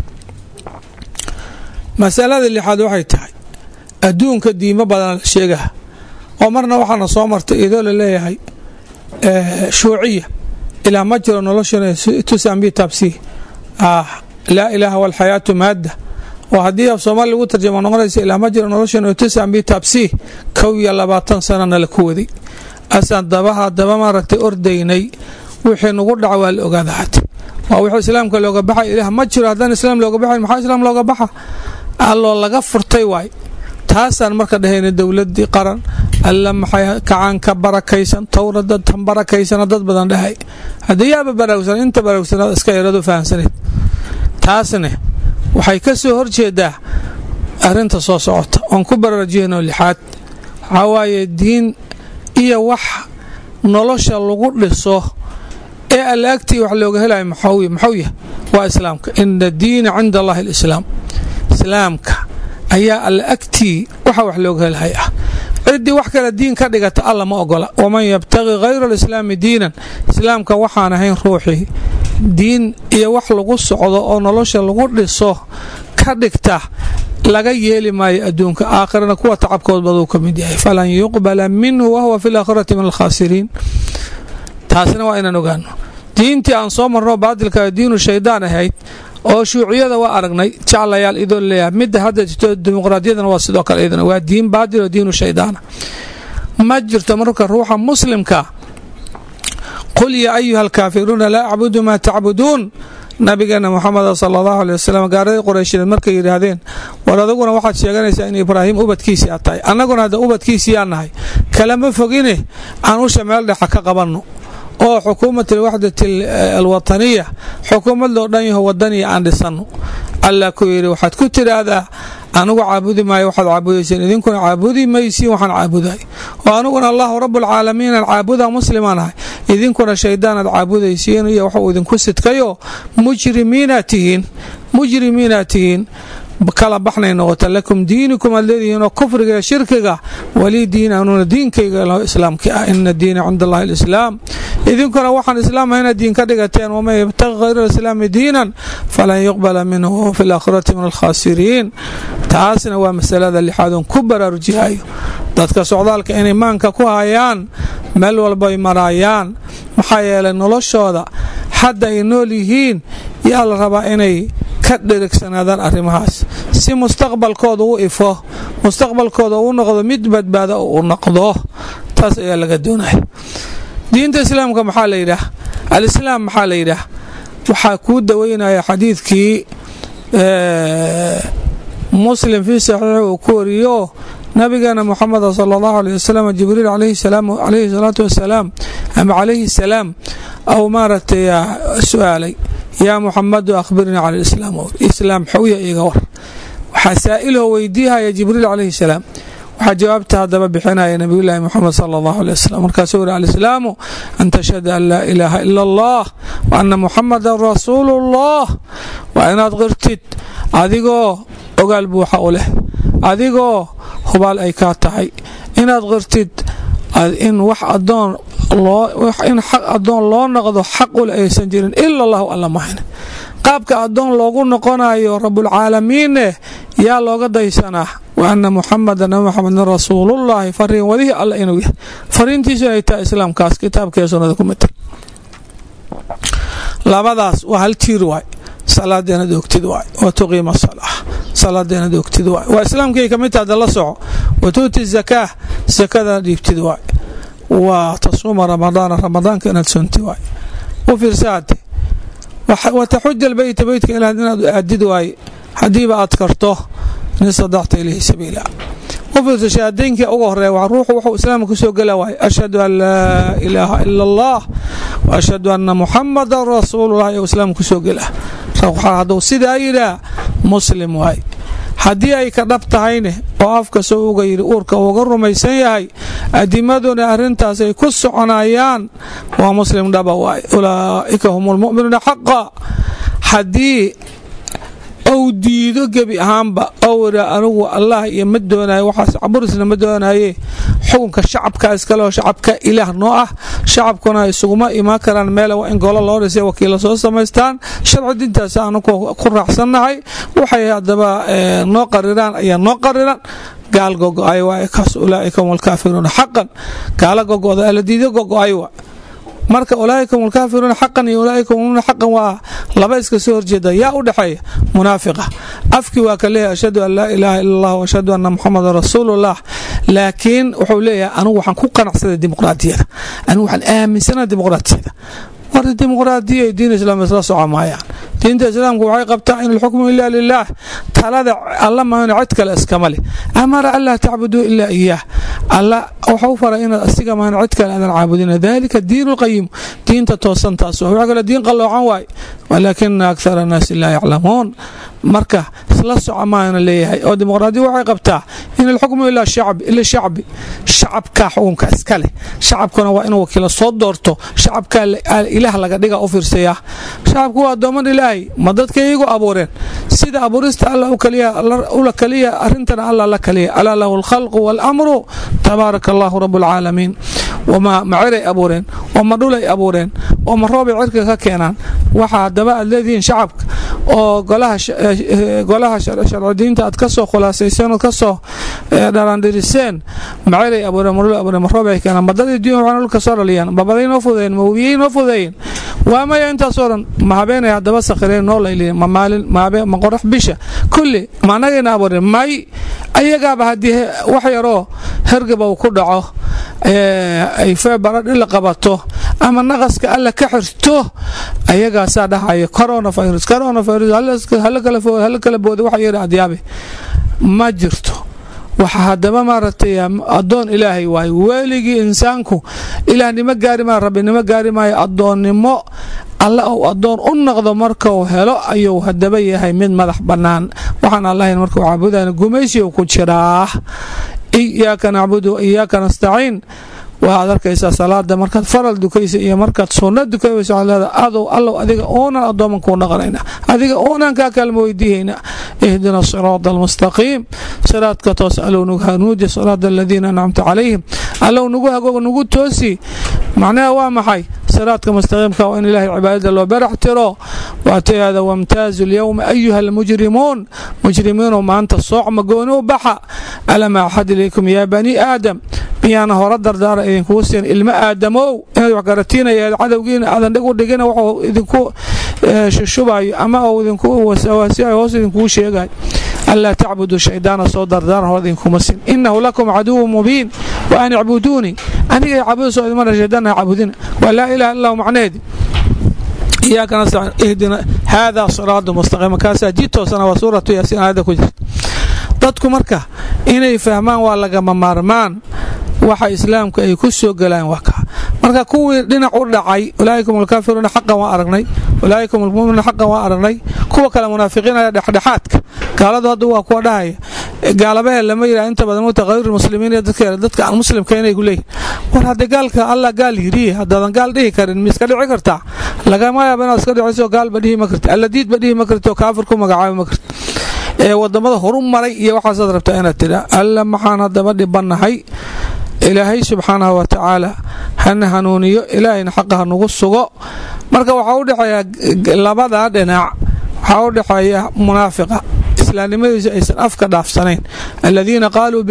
masalada lixaad waxay tahay adduunka diimo badan la sheegaha oo marna waxaana soo martay idoo la leeyahay shuuciya ilaa ma jiro noloshana tusambi tabsi laa ilaaha walxayaatu maadda oo haddii af soomaali lagu tarjamo noqonaysa ilaa ma jiro noloshana tusambi tabsi kow iyo labaatan sanana la ku waday asaan dabaha daba maaragtay ordaynay wixii nagu dhaca waa la ogaada hata waa wixii islaamka looga baxay ilaah ma jiro haddaan islaam looga baxayn maxaa islaam looga baxa alloo laga furtay waay taasaan marka dhahayna dowladii qaran alla maxay kacaan ka barakaysan towrada tan barakaysana dad badan dhahay haddii yaaba baraagsan inta baraagsanaad iska yaradu fahamsaneed taasne waxay ka soo horjeedaa arrinta soo socota oon ku baraarujiyano lixaad waxaa waaye diin iyo wax nolosha lagu dhiso ee alla agtii wax looga helayo maxuu yahay waa islaamka ina diina cinda allahi alislaam islaamka ayaa alla agtii waxa wax looga helhay ah ciddii wax kale diin ka dhigata alla ma ogola waman yabtaqi hayra alislaami diinan islaamka waxaan ahayn ruuxii diin iyo wax lagu socdo oo nolosha lagu dhiso ka dhigta laga yeeli maayo adduunka aakhirana kuwa tacabkood baduu ka mid yahay falan yuqbala minhu wahuwa fi laakhirati min alkhaasiriin taasina waa inaan ogaano diintii aan soo marno baadilka diinu shaydaan ahayd oo shuuciyada waa aragnay jaclayaal idoo leeyahay midda hadda jirto dimuqraadiyadana waa sidoo kale iyadana waa diin baadil oo diinu shaydaana ma jirto marka ruuxa muslimka qul yaa ayuha alkaafiruuna laa acbudu maa tacbuduun nabigeena moxamed sala allahu aley wasalam gaaradii qurayshineed markay yidhaahdeen war adaguna waxaad sheeganaysaa in ibraahim ubadkiisii aad tahay annaguna hadda ubadkiisii aan nahay kalama fogine aan usha meel dhexa ka qabanno oo xukuumat alwaxdati alwataniya xukuumad loo dhan yaho wadaniya aan dhisanno allah ku yidhi waxaad ku tidhaahdaa anigu caabudi maayo waxaad caabudayseen idinkuna caabudi maysiin waxaan caabuday oo aniguna allahu rabbulcaalamiin aan caabuda muslimaan ahay idinkuna shaydaanaad caabudaysiin iyo waxuu idinku sidkayo mujrimiinaad tihiin mujrimiinaad tihiin kala baxnay noqota lakum diinikum aad leedihiin oo kufriga iyo shirkiga walii diin anuna diinkayga islaamki ah ina diina cinda allahi alislaam idinkuna waxaan islaamah inaad diin ka dhigateen waman yabtaqi hayra alislaami diinan falan yuqbala minhu wahuwa fi laakhirati min alkhaasiriin taasna waa masalada lixaadoon ku baraarujihayo dadka socdaalka inay maanka ku hayaan meel walbay maraayaan maxaa yeelay noloshooda hadda ay nool yihiin yaa la rabaa inay ka dhirigsanaadaan arrimahaas si mustaqbalkooda u ifo mustaqbalkooda u noqdo mid badbaado u noqdo taas ayaa laga doonaya diinta islaamka maxaa la yidhaah alislaam maxaa la yidhaah waxaa kuu daweynaya xadiidkii muslim fii saxiix uu ku wariyo nabigeena muxameda sala allahu aleh wasalam jibriil calayhi salaatu wasalaam ama calayhi salaam au maaragtay su-aalay yaa muxamadu akhbirnii cala lislaam islaam xowya iga war waxaa saa'iloo weydiihaya jibriil calayhi salaam waxaa jawaabta haddaba bixinaya nabiyulaahi muxamed sala allahu aleh wasalam markaasuu yiri alislaamu an tashhada an laa ilaaha ila allah wa anna muxamadan rasuulu ullah waa inaad qirtid adigoo ogaal buuxa u leh adigoo hubaal ay kaa tahay inaad qirtid in wax adoon in xaq addoon loo noqdo xaq ule aysan jirin ila allahu alla mahayne qaabka addoon loogu noqonayo rabulcaalamiinne yaa looga daysanaa wa anna muxamadan nabi muxamedin rasuulullaahi fariin wadihii alla inuu yahay fariintiisu inay tahay islaamkaas kitaabkee sunnada ku matay labadaas waa hal tiir waay salaadeena doogtid waay wa tuqiima salaa salaadeena doogtid waay waa islaamkay ka mid taha da la soco wa tuuti zakaa sakadana dhiibtid waay wa tasuuma ramadaana ramadaanka inaad soonti waay u fiirsaate wa taxuja albeyta beytka ilaah inaad aadid waaye haddiiba aad karto in istadacta ilayhi sabiila u fiirsa shahaadeynkii uga horeeya waa ruuxu wuxuu islaamka kusoo gela waaye ashhadu an laa ilaaha ila allah wa ashhadu anna muxamadan rasuulullah ayuu islaamka kusoo gela hadduu sidaa yidhaah muslim waaye haddii ay ka dhab tahayne oo afka soo uga yidhi uurka uuga rumaysan yahay adimaduna arrintaas ay ku soconayaan waa muslim dhaba waay ulaa'ika hum lmu'minuuna xaqa haddii ou diido gebi ahaanba ou idha anigu allah iyo ma doonayo waxaas caburisna ma doonaye xukunka shacabka iskaleoo shacabka ilaah noo ah shacabkuna isuguma imaan karaan meel waa in golo loo dhisay wakiilla soo samaystaan sharci dintaas anugu ku raacsannahay waxay haddaba noo qariraan ayaa noo qariran gaal gogo-ay waay kaas ulaa'ika hum alkaafiruuna xaqan gaala gogo'da alla diido gogo-ay waa marka ulaaika hum alkaafiruuna xaqan iyo ulaaika hum xaqan waa laba iska soo horjeeda yaa u dhexeeya munaafiqa afkii waa ka leeyahay ashhadu an laa ilaaha ila allah ashhadu anna muxamadan rasuulullah laakiin wuxuu leeyahay anigu waxaan ku qanacsaday dimuqraadiyada anigu waxaan aaminsana dimuqraadiyada war dimuqraadiya diin islaam isla soco maayaan diinta islaamku waxay qabtaa in alxukmu ila lilaah talada alla mahayno cid kale iskama leh amara an laa tacbuduu ilaa iyaah alla waxau faray inaad asiga mahayno cid kale aadan caabudina dalika diin lqayim diinta toosantaas waxa kale diin qalloocan waay walaakina akthara annaasi laa yaclamuun marka isla soco maayana leeyahay oo dimuqraadiya waxay qabtaa in alxukmu ila shacbi shacabka xukunka iska leh shacabkuna waa inuu wakiila soo doorto shacabka ilaah laga dhiga u fiirsaya shacabku waa addooman ilaahay ma dadka iyagu abuureen sida abuurista alla ula kaliya arrintana alla la kaliya alaa lahu alkhalqu waalamru tabaaraka allahu rabu alcaalamiin wama maciray abuureen wama dhulay abuureen wama roobay cirka ka keenaan waxa haddaba aad leedihiin shacabka oo golaha sharcidiinta aad ka soo khulaasayseen ood ka soo dharaandhiriseen maciray abuureen madhulay abuureen ma roobay keenaan badadii dunya waxaana dhulka soo dhaliyaan mabaday noo fudeeyeen ma webiyey noo fudeeyeen waa maya intaasoo dhan ma habeenay haddaba sakhireen noo layliyen ma maalin ma qorax bisha kulli ma anagayna abuureen may ayagaaba haddii wax yaroo hergaba uu ku dhaco ay feebaradhi la qabato ama naqaska alla ka xirto ayagaasaa dhahaya coronavirus coronavirus hala kala booda waxa yidhi adyaabe ma jirto waxa haddaba maaragtay addoon ilaahay waaye weligii insaanku ilaahnimo gaari maayo rabbinimo gaari maayo addoonnimo alla ou addoon u noqdo markau helo ayuu haddaba yahay mid madax bannaan waxaan allahayn markuu caabudayna gumaysiu ku jiraa iyaaka nacbudu wa iyaaka nastaciin waxaad arkaysaa salaada markaad faral dukaysa iyo markaad sunna dukaysa waxaad leedahay adow allow adiga uunan addooman kuu dhaqanayna adiga uunan kaa kaalma weydiihayna ihdina siraada almustaqiim siraadka toos allow nagu hanuuji siraada aladiina ancamta calayhim allow nagu hagoog nagu toosi macnaha waa maxay siraadka mustaqiimka waa in ilaahay cibaadada loo barax tiro waatayaada wamtaazu alyowma ayuha almujrimuun mujrimiinu maanta soocma gooni u baxa alam axad ilaykum yaa bani aadam miyaana hore dardaara idinkugu siin ilmo aadamow inaad wax garatiinaya cadowgiina aadan dhig u dhigina wuxuu idinku shushubayo ama uu idinku wasawaasiyayo hoos idinkugu sheegayo anlaa tacbudu shaydaana soo dardaaran hor idinkuma sin inahu lakum caduwu mubiin wa an icbuduunii aniga caabudasoo idima dha shaydaan ha caabudina waa laa ilaha illahu macnaheedi iyaaka nastaciin ihdina haadaa siraadu mustaqiim markaasaa jid toosana waa suuratu yaasiin aayadda ku jirta dadku marka inay fahmaan waa lagama maarmaan waxa islaamka ay ku soo galaan waa kaa marka kuwii dhinac u dhacay ulaa'ikum alkaafiruuna xaqan waa aragnay ulaa'ikum almuminuuna xaqan waa aragnay kuwa kale munaafiqiinaya dhexdhexaadka gaaladu hadda waa kuwa dhahaya gaalabahe lama yidhaha inta badan muta hayr muslimiin iyo dadka dadka aan muslimka inay ku leeyihin war hadda gaalka allah gaal yidhi haddaadan gaal dhihi karin ma iska dhici kartaa lagama yaaba inaad iska dhiciso gaalba dhihi ma karti alladiidba dhihi ma karti oo kaafir ku magacaabi ma karti ee wadamada horu maray iyo waxaasaad rabtaa inaad tidha alla maxaan haddaba dhibannahay ilaahay subxaanahu wa tacaala hana hanuuniyo ilaahayna xaqa hanugu sugo marka waxaa u dhexeeya labada dhinac waxaa u dhexeeya munaafiqa islaamnimadiisu aysan afka dhaafsanayn aladiina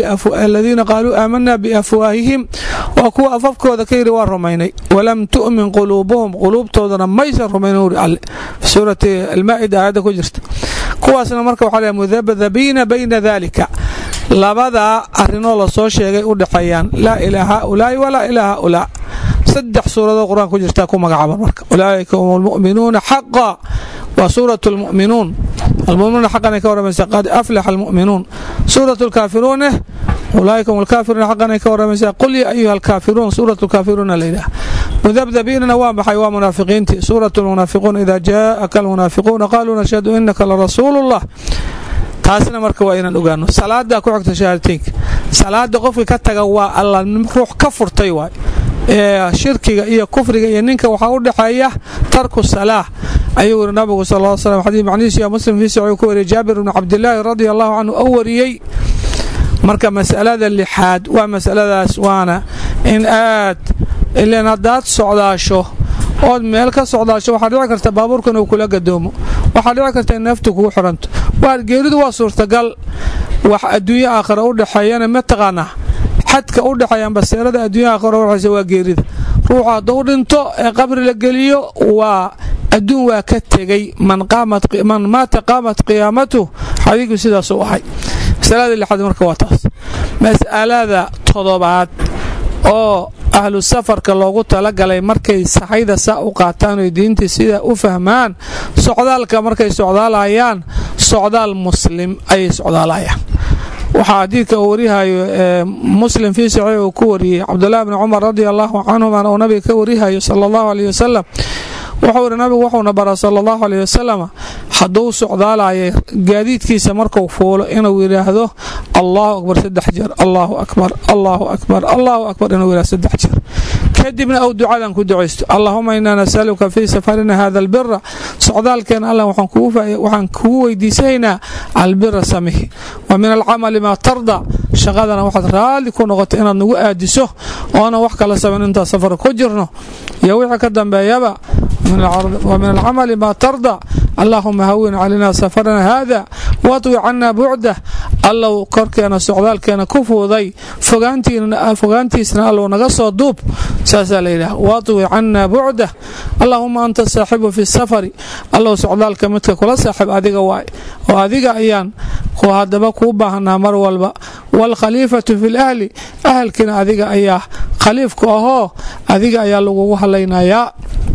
qaaluu aamanaa biafwaahihim waa kuwa afafkooda ka yidhi waa rumaynay walam tu'min quluubuhum quluubtoodana maysan rumaynin uri alle fi suurati almaa'ida aayadda ku jirta kuwaasna marka waxaa leeyahay mudabdabiina bayna dalika labadaa arrinoo lasoo sheegay u dhexeeyaan laa ilaa haaulaa'i walaa ilaa haaulaa saddex suuradood qur-aan ku jirtaa ku magacaaban marka ulaa'ika hum almu'minuuna xaqa waa suurat almu'minuun almuminuuna xaqanay ka warramaysaa qad aflaxa almu'minuun suurat alkaafiruune ulaa'ika hum alkaafiruuna xaqanay ka warramaysaa qul ya ayuha alkaafiruun suurat alkaafiruuna layidhaah mudabdabiinana waa maxay waa munaafiqiintii suurat almunaafiquun ida jaa'aka almunaafiquuna qaaluu nashhadu inaka larasuulu ullah taasna marka waa inaan ogaano salaadaa ku xigta shahaadateynka salaada qofka ka taga waa alla ruux ka furtay waay shirkiga iyo kufriga iyo ninka waxaa u dhexeeya tarku salaa ayuu yiri nabigu sal l slam xadiis macnihiisu yaa muslim fii saciid ku wariyay jaabir bni cabdilaahi radia allahu canhu oo wariyey marka masalada lixaad waa masaladaas waana in aad ilan haddaad socdaasho ood meel ka socdaasho waxaa dhici karta baabuurka inuu kula gadoomo waxaa dhici karta in neeftu kugu xiranto geeridu waa suurtagal wax adduunyo aakhira u dhexeeyana ma taqaanaa xadka u dhexeeya ambaseerada adduunya aakhira udhexeysa waa geerida ruuxu hadduu dhinto ee qabri la geliyo waa adduun waa ka tegey man maata qaamat qiyaamatuh xadiiku sidaasuu ahay masalada lixaad marka waa taas mas'alada todobaad oo ahlu safarka loogu talagalay markay saxayda saa u qaataan oy diintii sidaa u fahmaan socdaalka markay socdaalayaan socdaal muslim ayay socdaalayaan waxaa xadiidka uu warihayo muslim fii saxiix uu ku wariyey cabdulahi bni cumar radia allahu canhumana uu nabiga ka warihayo sala allahu aleyh wasalam wuxuu ihi nabigu wuxuuna bara sala allahu aleyh wasalam hadduu socdaalaya gaadiidkiisa markuu fuulo inuu yidhaahdo allahu akbar saddex jeer allahu akbar allahu akbar allahu akbar inuu yidhahdo saddex jeer kadibna ou ducadan ku ducaysto allahuma inaa nasaluka fii safarina hada albira socdaalkeena alla waxaan kugu weydiisanaynaa albira samihi wa min alcamali maa tarda shaqadana waxaad raalli ku noqota inaad nagu aadiso oona wax kala saban intaa safar ku jirno iyo wixii ka dambeeyaba wa min alcamali maa tarda allahuma hawin calayna safarana hada waطwi cana bucdah allow korkeena socdaalkeena ku fuuday fogaantiisna allow naga soo duub saasaa layidhaha waطwi cana bucdah allahuma anta saaxibu fi safari allow socdaalka midka kula saaxib adiga waay oo adiga ayaan hadaba kuu baahanaa mar walba waalkhaliifatu fi lahli ahalkiina adiga ayaa khaliifku ahoo adiga ayaa lagugu halaynayaa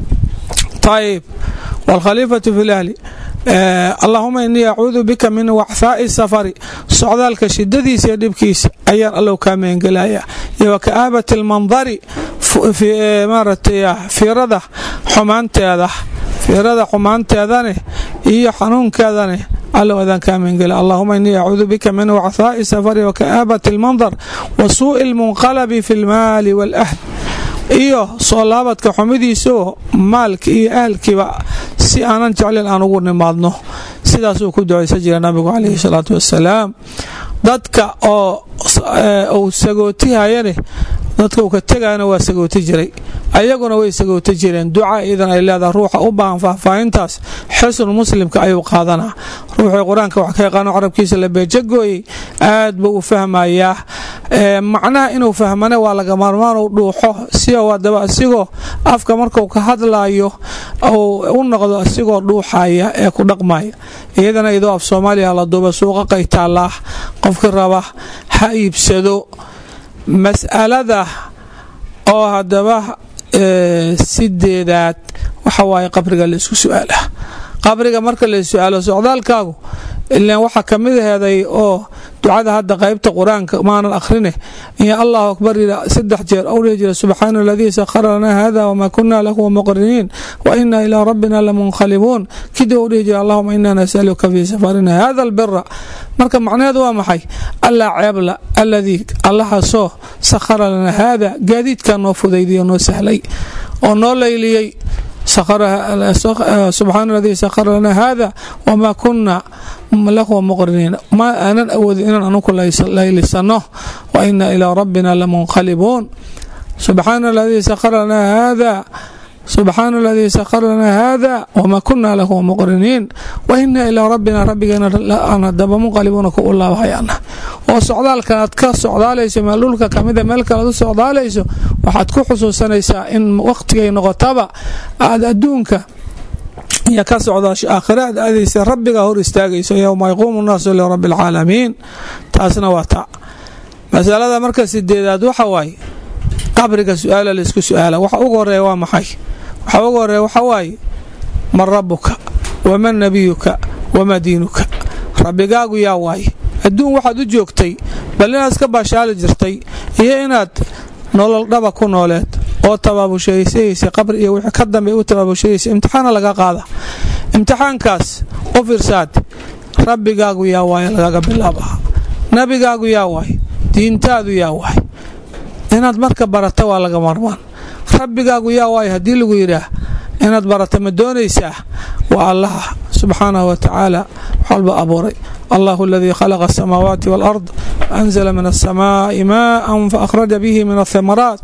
ayb waalkhaliifatu fi lahli allahuma inii acuudu bika min waxfaa'i safari socdaalka shidadiisa iyo dhibkiisa ayaan allow kaa meengelayaa iyo wa ka'aabati almandari maaratay fiirada xumaanteeda fiirada xumaanteedane iyo xanuunkeedane allow adaan kaa meengela allahuma inii acuudu bika min waxfaa'i safari wa ka'aabati almandar wa suu'i almunqalabi fi almaali waalahl iyo soo laabadka xumidiisaoo maalka iyo ahalkiiba si aanan jeclayn aan ugu nimaadno sidaasuu ku ducaysan jira nabigu calayhi salaatu wassalaam dadka oo uu sagootihayane dadka uu ka tegayana waa sagooti jiray ayaguna way sagooti jireen duca idan ay leedaha ruuxa u baahan faahfaahintaas xusnu muslimka ayuu qaadanaa ruuxii qur-aanka wax ka yaqaano carabkiisa la beejagooyey aad buu u fahmayaa macnaha inuu fahmane waa laga maarmaan u dhuuxo siadaba asigoo afka marku ka hadlaayo u noqdo isigoo dhuuxaya ee ku dhaqmaya iyadana idoo af soomaaliya la duuba suuqa qaytaalaah qofkii raba ha iibsado mas'alada oo haddaba sideedaad waxa waaye qabriga laisku su-aalah qabriga marka la su-aalo socdaalkaagu ilaan waxaa ka mid aheeday oo ducada hadda qaybta qur-aanka maanan akhrine iyo allahu akbar saddex jeer ou dhihi jira subxaana aladii sakhara lanaa hada wmaa kuna lahu muqriniin wa ina ilaa rabbina lamunqalibuun kidib ou dhihi jira allahuma ina nasaluka fii safarina hada albira marka macnaheedu waa maxay allaa ceebla alladii allahaasoo sakhara lanaa haada gaadiidkaa noo fudaydiyo noo sahlay oo noo layliyey subxaana aladii sakhara lanaa hada wamaa kuna lahu muqriniin ma aanan awoodin inaan anuku laylisano wa ina ilaa rabbina lamunqalibuun subxaana aladii sakhara lanaa hada subxaana aladii sakhara lanaa hada wamaa kuna lahu muqriniin wa ina ilaa rabbina rabbigeena aan hadaba munqalibuuna ku u laabahayana oo socdaalkan aad ka socdaalayso meel dhulka kamida meel kale ad u socdaalayso waxaad ku xusuusanaysaa in waqtigay noqotaba aad adduunka iyo ka socdaasho aakhira aad aadaysa rabbigaa hor istaagayso yowma yaquumu nnaasu lirabbi alcaalamiin taasna waa taa masalada marka sideedaad waxa waaye qabriga su-aala laisku su-aala waxa ugu horeeya waa maxay waxa ugu horeeya waxa waaye man rabbuka waman nabiyuka wamaa diinuka rabbigaagu yaa waaye adduun waxaad u joogtay bal inaad iska baashaali jirtay iyo inaad nolol dhaba ku nooleed oo tabaabushaysaysay qabri iyo wixii ka dambe u tabaabushayaysa imtixaana laga qaada imtixaankaas u fiirsaad rabbigaagu yaa waaye lagaga bilaabaha nabigaagu yaa waaye diintaadu yaa waaye inaad marka barata waa laga marmaan rabbigaagu yaa waaye haddii lagu yidhaah inaad barata ma doonaysaa waa allaha subxaanahu wa tacaala wax walba abuuray allahu aladii khalaqa asamaawaati waalard anzala min asamaa'i maa'an faahraja bihi min athamaraat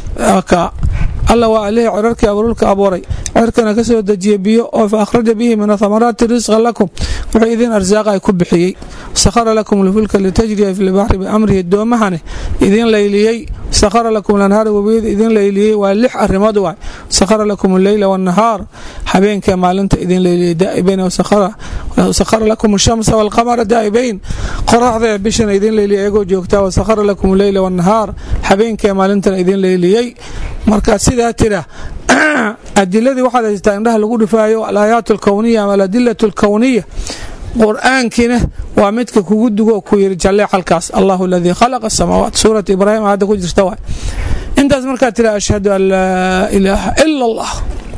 alla waa alihii cirarkii abuurulka abuuray cirkana ka soo dejiya biyo oo fa akhraja bihi min athamaraati risqa lakum wuxuu idin arsaaqa ay ku bixiyey sakhara lakum lfulka litajriya fi lbaxri biamrihi doomahane idin layliyey sakhara lakum lanhaara webiyada idin layliyey waa lix arrimood waay sakhara lakum alleyla waannahaar habeenkee maalinta idin layliyey daa'ibayn sakhara lakum ashamsa waalqamara daa'ibayn qoraxdee bishana idin layliyey ayagoo joogtaa wasakhara lakum alleyla waannahaar habeenkee maalintana idin layliyey markaad sidaa tira adiladii waxaad haysataa indhaha lagu dhifaayo alaayaat alkowniya ama aladilatu alkowniya qur-aankiina waa midka kugu dugo ku yiri jallee halkaas allahu aladii khalaqa asamaawaat suurat ibraahim aayadda ku jirta waay intaas markaad tira ashhadu an laa ilaaha ila allah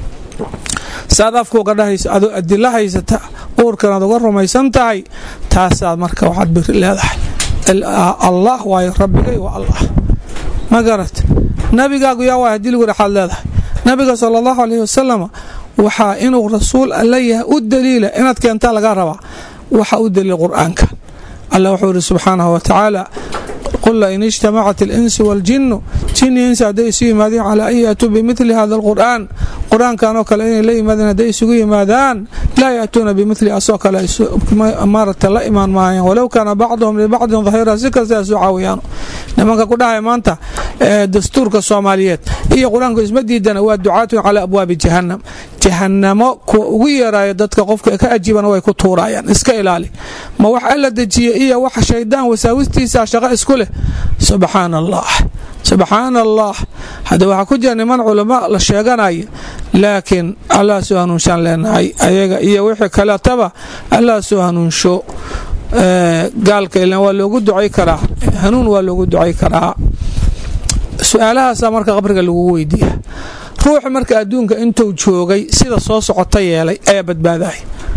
saad afkuuga dhahayso adoo adilo haysata uurkanaad uga rumaysan tahay taasaad marka waxaad biri leedahay allah waayo rabbigay waa allah ma garat nabigaagu yaa waay hadii lagu dhaxaad leedahay nabiga sala allahu alayhi wasalam waxaa inuu rasuul alla yahay u daliila inaad keentaa laga rabaa waxa u daliil qur-aanka allah wuxuu yidhi subxaanahu wa tacaala qul lain ijtamacat alinsu waaljinnu jinni insi hadday isu yimaadeen calaa an yaatuu bimili hada alqur'aan qur-aankan oo kale inay la yimaadeen hadday isugu yimaadaan laa yaatuuna bimili asoo kale maarata la imaan maayaan walow kaana bacduhum libacdin dahira si kasta isu caawiyaan nimanka ku dhahay maanta dastuurka soomaaliyeed iyo qur-aanku isma diidana waa ducaatun calaa abwaabi jahannam jahanamo kuwa ugu yeeraayo dadka qofka ka ajiibana way ku tuurayaan iska ilaali ma wax alla dejiye iyo wax shaydaan wasaawistiisa shaqo isku leh subxaan allah subxaan allah hadda waxaa ku jira niman culamo la sheeganaya laakiin allah soo hanuunshaan leenahay ayaga iyo wixii kaletaba allah soo hanuunsho gaalka ilan waa loogu ducay karaa hanuun waa loogu ducay karaa su-aalahaasa marka qabriga lagu weydiiya ruuxu marka adduunka intuu joogay sida soo socota yeelay ayaa badbaadahay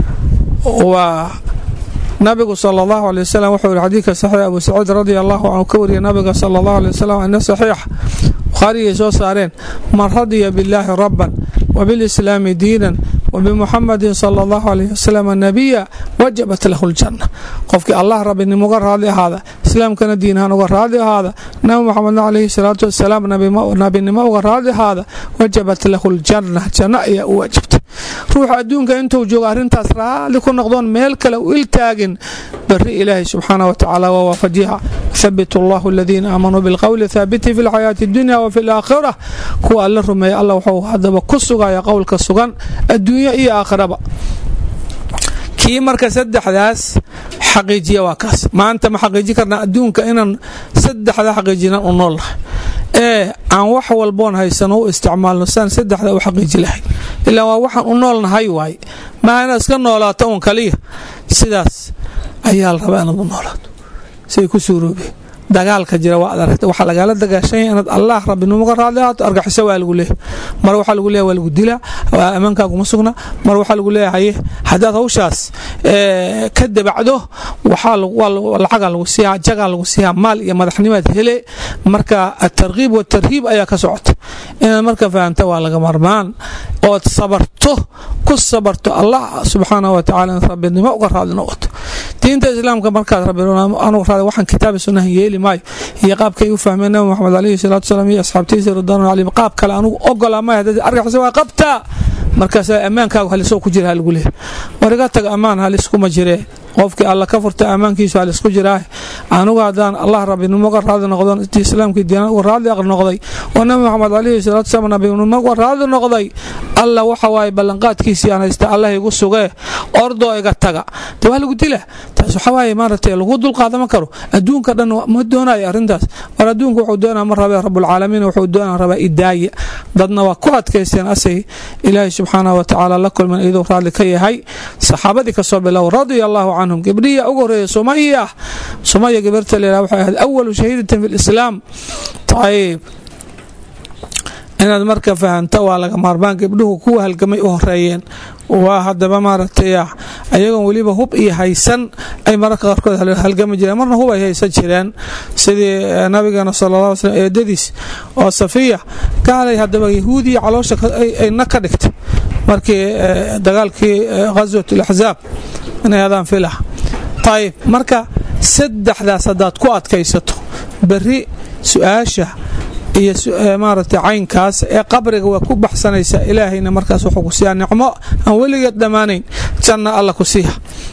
waa nabigu sal allahu aley wasalam wuxuu yihi xadiidka saxiix abu saciid radi allahu canhu ka wariyay nabiga sala allahu aley wasalam ana saxiix bukhaariyay soo saareen man radiya billaahi rabban wbilislaami diinan wbimuxamadin sala allahu alayh wasalam nabiya wajabat lahu ljanna qofkii allah rabbinimo uga raadli ahaada islaamkana diinahaan uga raadli ahaada nabi muxamedna calayhi salaatu wasalaam nabinimo uga raadli ahaada wajabat lahu ljanna janno ayaa u waajibtay ruuxa adduunka intuu joogo arrintaas raalli ku noqdoon meel kale u iltaagin bari ilaahay subxaana wa tacaala waa waafajiha thabit allahu aladiina aamanuu bilqowli thaabiti fi lxayaati اdunya wa fi alaakhira kuwa alla rumeeya allah wuxuu hadaba ku sugaya qowlka sugan adduunyo iyo aakhiraba kii marka saddexdaas xaqiijiya waa kaas maanta ma xaqiiji karnaa adduunka inaan saddexda xaqiijinan u nool nahay ee aan wax walboon haysano u isticmaalno saan saddexda u xaqiiji lahayn ilaa waa waxaan u nool nahay waaye maa inaad iska noolaato un kaliya sidaas ayaa la rabaa inaad u noolaato siay ku suuroobeen dagaalka jira waa ad aragta waxaa lagaala dagaashanya inaad allah rabbinimo ka raadli ahaato argaxiso waa lagu leeyahy mar waxaa lagu leeyahy waa lagu dilaa ammaankaaguma sugna mar waxaa lagu leeyahay haddaad hawshaas ka dabacdo lacagaa lagu siiyaa jagaa lagu siiyaa maal iyo madaxnimaad hele marka atarkiib watarhiib ayaa ka socota inaad marka fahamta waa laga marmaan ood sabarto ku sabarto allah subxaanah wa tacala inaad rabbinimo uga raadli noqoto diinta islaamka markaad rabbianugu raada waxaan kitaabi sunnahan yeeli maayo iyo qaabkay u fahmeen nabi moxamed alayhi salaatu salaam iyo asxaabtiisa ridwaanu calayhim qaab kale anugu ogolaa maya haddaad argaxisa waa qabtaa markaasaa ammaankaagu halisoo ku jira haligu leehay war iga taga ammaan haliskuma jiree qofkii alla ka furta ammaankiisu halisku jiraa anugu haddaan allah rabbinimo uga raadi noqdo islaamkii diina uga raadli noqday oo nabi moxamed alayhi salaatu salaam nabinimo uga raadli noqday alla waxa waaye ballanqaadkiisii aan haysta allah igu sugee ordoo iga taga de waa lagu dila taas waxa waaye maaragtay lagu dulqaadama karo adduunka dhan ma doonayo arrintaas war adduunka wuxuu doonaa ma rabee rabbulcaalamiin wuxuu doonaa rabaa idaaya dadna waa ku adkaysteen asay ilaahay subxaanah wa tacaala la kulman iyadoo raadli ka yahay saxaabadii kasoo bilow radia allahu canhum gabdhiya ugu horeeya sumaya sumaya gabarta leedaha waxay ahayd awalu shahiidatin fi lislaam ayib inaad marka fahamta waa laga maarmaan gabdhuhu kuwa halgamay u horeeyeen waa hadaba maaragtay ayagoon weliba hub iyo haysan ay mararka qaarkood halgami jireen marna hub ay haysan jireen sidii nabigeena sala ll slm eedadiis oo safiya gaalay hadaba yahuudiya caloosha ayna ka dhigtay markii dagaalkii ghaswat alaxzaab inay adaan filah ayib marka saddexdaas haddaad ku adkaysato berri su-aasha iyo maaragtay caynkaas ee qabriga waa ku baxsanaysaa ilaahayna markaas wuxuu ku siiyaa nicmo aan weligeed dhammaanayn janna alla ku siiya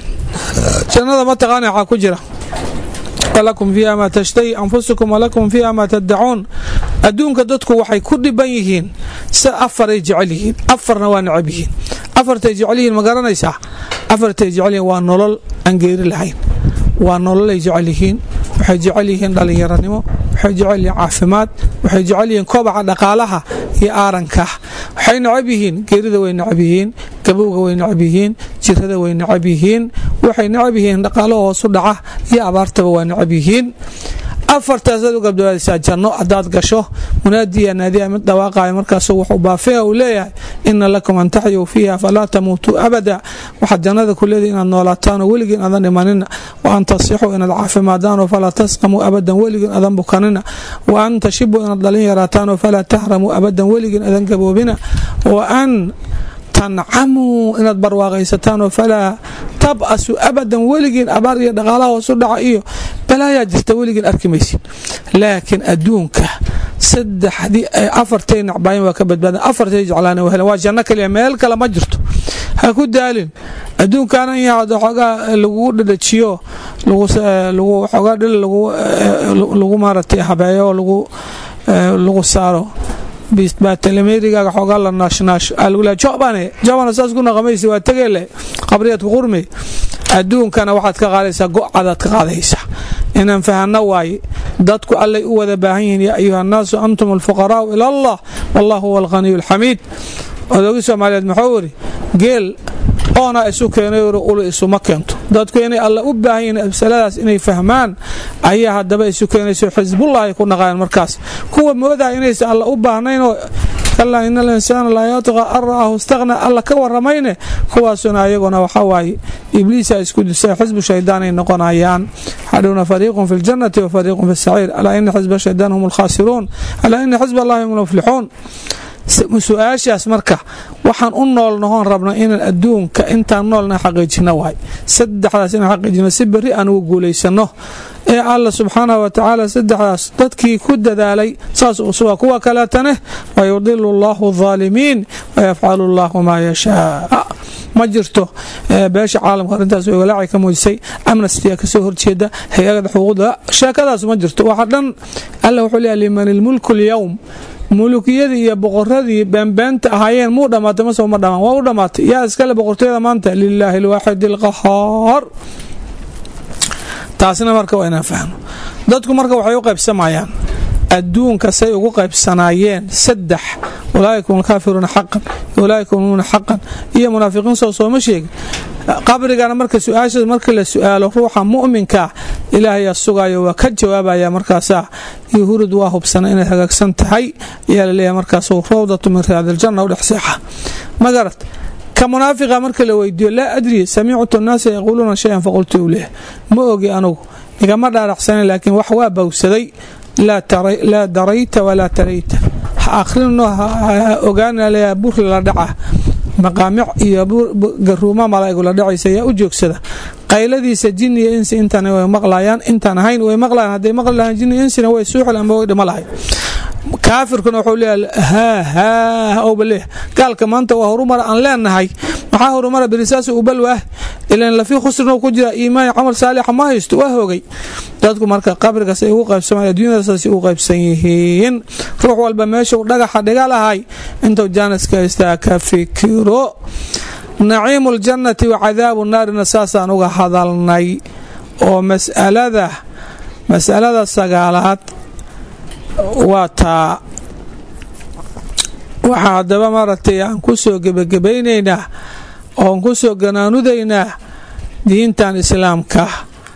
jannada ma taqaana waxaa ku jira walakum fiiha maa tashtahi anfusukum walakum fiiha maa taddacuun adduunka dadku waxay ku dhiban yihiin si afaray jecel yihiin afarna waa necab yihiin afartay jecel yihiin ma garanaysaa afartay jecel yihiin waa nolol aan geeri lahayn waa nololay jecel yihiin waxay jecel yihiin dhallinyaranimo waxay jecel yihiin caafimaad waxay jecel yihiin kobaca dhaqaalaha iyo aaranka waxay necab yihiin geerida way necab yihiin gabowga way necab yihiin jirada way necab yihiin waxay necab yihiin dhaqaalo hoosu dhaca iyo abaartaba waa necab yihiin afartaasaad u gabdabaadaysaa janno haddaad gasho munaadiya naadiya mid dhawaaqaya markaasu wuxuu baafiha uu leeyahay ina lakum an taxyuu fiiha falaa tamuutuu abada waxaad jannada ku leedahay inaad noolaataanoo weligiin adan dhimanina wa an tasixuu inaad caafimaadaanoo falaa tasqamuu abadan weligiin adan bukanina wa an tashibuu inaad dhalin yaraataanoo falaa tahramuu abadan weligiin adan gaboobina wa an tancamuu inaad barwaaqaysataanoo falaa tabasu abadan weligiin abaar iyo dhaqaalaha hoosu dhaca iyo balaayaa jirta weligiin arki maysid laakiin adduunka saddexdii afartay nacbaayen waa ka badbaadan afartay jeclaan wahelen waa janno kaliya meel kale ma jirto ha ku daalin adduunkaana in yahaad waxoogaa lagugu dhadhajiyo waxoogaa dhil lagu maaratay habeeyo oo lagu saaro baatalameerigaaga xoogaa la naashnaasho algula jobane jobana saas ku naqamaysa waa tegeele qabriyaadku qurmi adduunkana waxaad ka qaadaysaa go-cadaad ka qaadaysaa inaan fahanno waaye dadku allay u wada baahan yihiin yaa ayuha annaasu antum alfuqaraa'u ila allah wallahu huwa alghaniyu alxamiid odoogi soomaaliyeed muxuu iri geel oona isu keenay ulu isuma keento dadku inay alla u baahan yihiin masaladaas inay fahmaan ayaa haddaba isu keenayso xisbullah ay ku dhaqaayeen markaas kuwa moodaha inaysan alla u baahnaynoo kalaa ina alinsaana laa yatqa an ra'ahu istaqna alla ka waramayne kuwaasuna ayaguna waxaa waaye ibliisa isku dusay xisbu shaydaan ay noqonayaan xadhowna fariiqun fi ljannati wa fariiqun fi saciir alaa ina xisba shaydaan hum alkhaasiruun alaa ina xisb allahi hum almuflixuun su-aashaas marka waxaan u nool nahoon rabno inaan adduunka intaan noolna xaqiijino waay saddexdaas inaan xaqiijino si berri aan ugu guulaysano ee alla subxaanahu watacaala saddexdaas dadkii ku dadaalay saas usuga kuwa kaleetane wayudilu allahu adaalimiin wayafcalu allahu maa yashaa ma jirto beesha caalamka arrintaas way walaaci ka muujisay amnestia kasoo horjeeda hay-ada xuquuqda sheekadaas ma jirto waxa dhan alla wuxuu leeyahay liman ilmulku lyowm mulukiyadii iyo boqoradii beenbeenta ahaayeen muu dhammaatay mase uma dhamaan waa u dhammaatay yaa iskale boqortooyada maanta lilaahi alwaaxid alqahaar taasina marka waa inaan fahno dadku marka waxay u qaybsamayaan adduunka say ugu qaybsanaayeen saddex ulaaika hum alkaafiruuna xaqan ulaaika humuuna xaqan iyo munaafiqiin soo sooma sheegin qabrigana marka su-aasha marka la su-aalo ruuxa mu'minkaa ilaahayaa sugayo waa ka jawaabaya markaasaa iyo hurud waa hubsana inay hagaagsan tahay ayaa laleeyahay markaas rawdatu min riyaadiljanna u dhex seexa magarad ka munaafiqa marka la weydiiyo laa adri samictu nnaasa yaquuluuna shayan faqultu leh ma ogi anugu igama dhaaraxsanan laakiin wax waa bawsaday laa darayta walaa tarayta ha akhrinno ha ogaanalea buri la dhaca maqaamic iyo garuuma malaa'igula dhacaysa ayaa u joogsada qayladiisa jin iyo insi intan way maqlayaan intaan ahayn way maqlayaan hadday maqli lahaan jin iyo insina way suuxil amba way dhima lahay kaafirkuna wuxuu leeyahay haa haa owba leeh gaalka maanta waa horumara aan leenahay maxaa horumara berisaas u balwaah ilan lafii khusrina ku jira iimaan camal saalixa ma haysto waa hoogay dadku marka qabrigaas ay ugu qaybsamaan adduunyadasaas ugu qaybsan yihiin ruux walba meeshuu dhagaxa dhiga lahay intuu jaaniska haystaa ka fikiro naciimu ljannati wa cadaabu naarina saasaan uga hadalnay oo masalada masalada sagaalaad waa taa waxaa haddaba maaragtay aan ku soo gebagabaynaynaa oon ku soo ganaanudaynaa diintan islaamka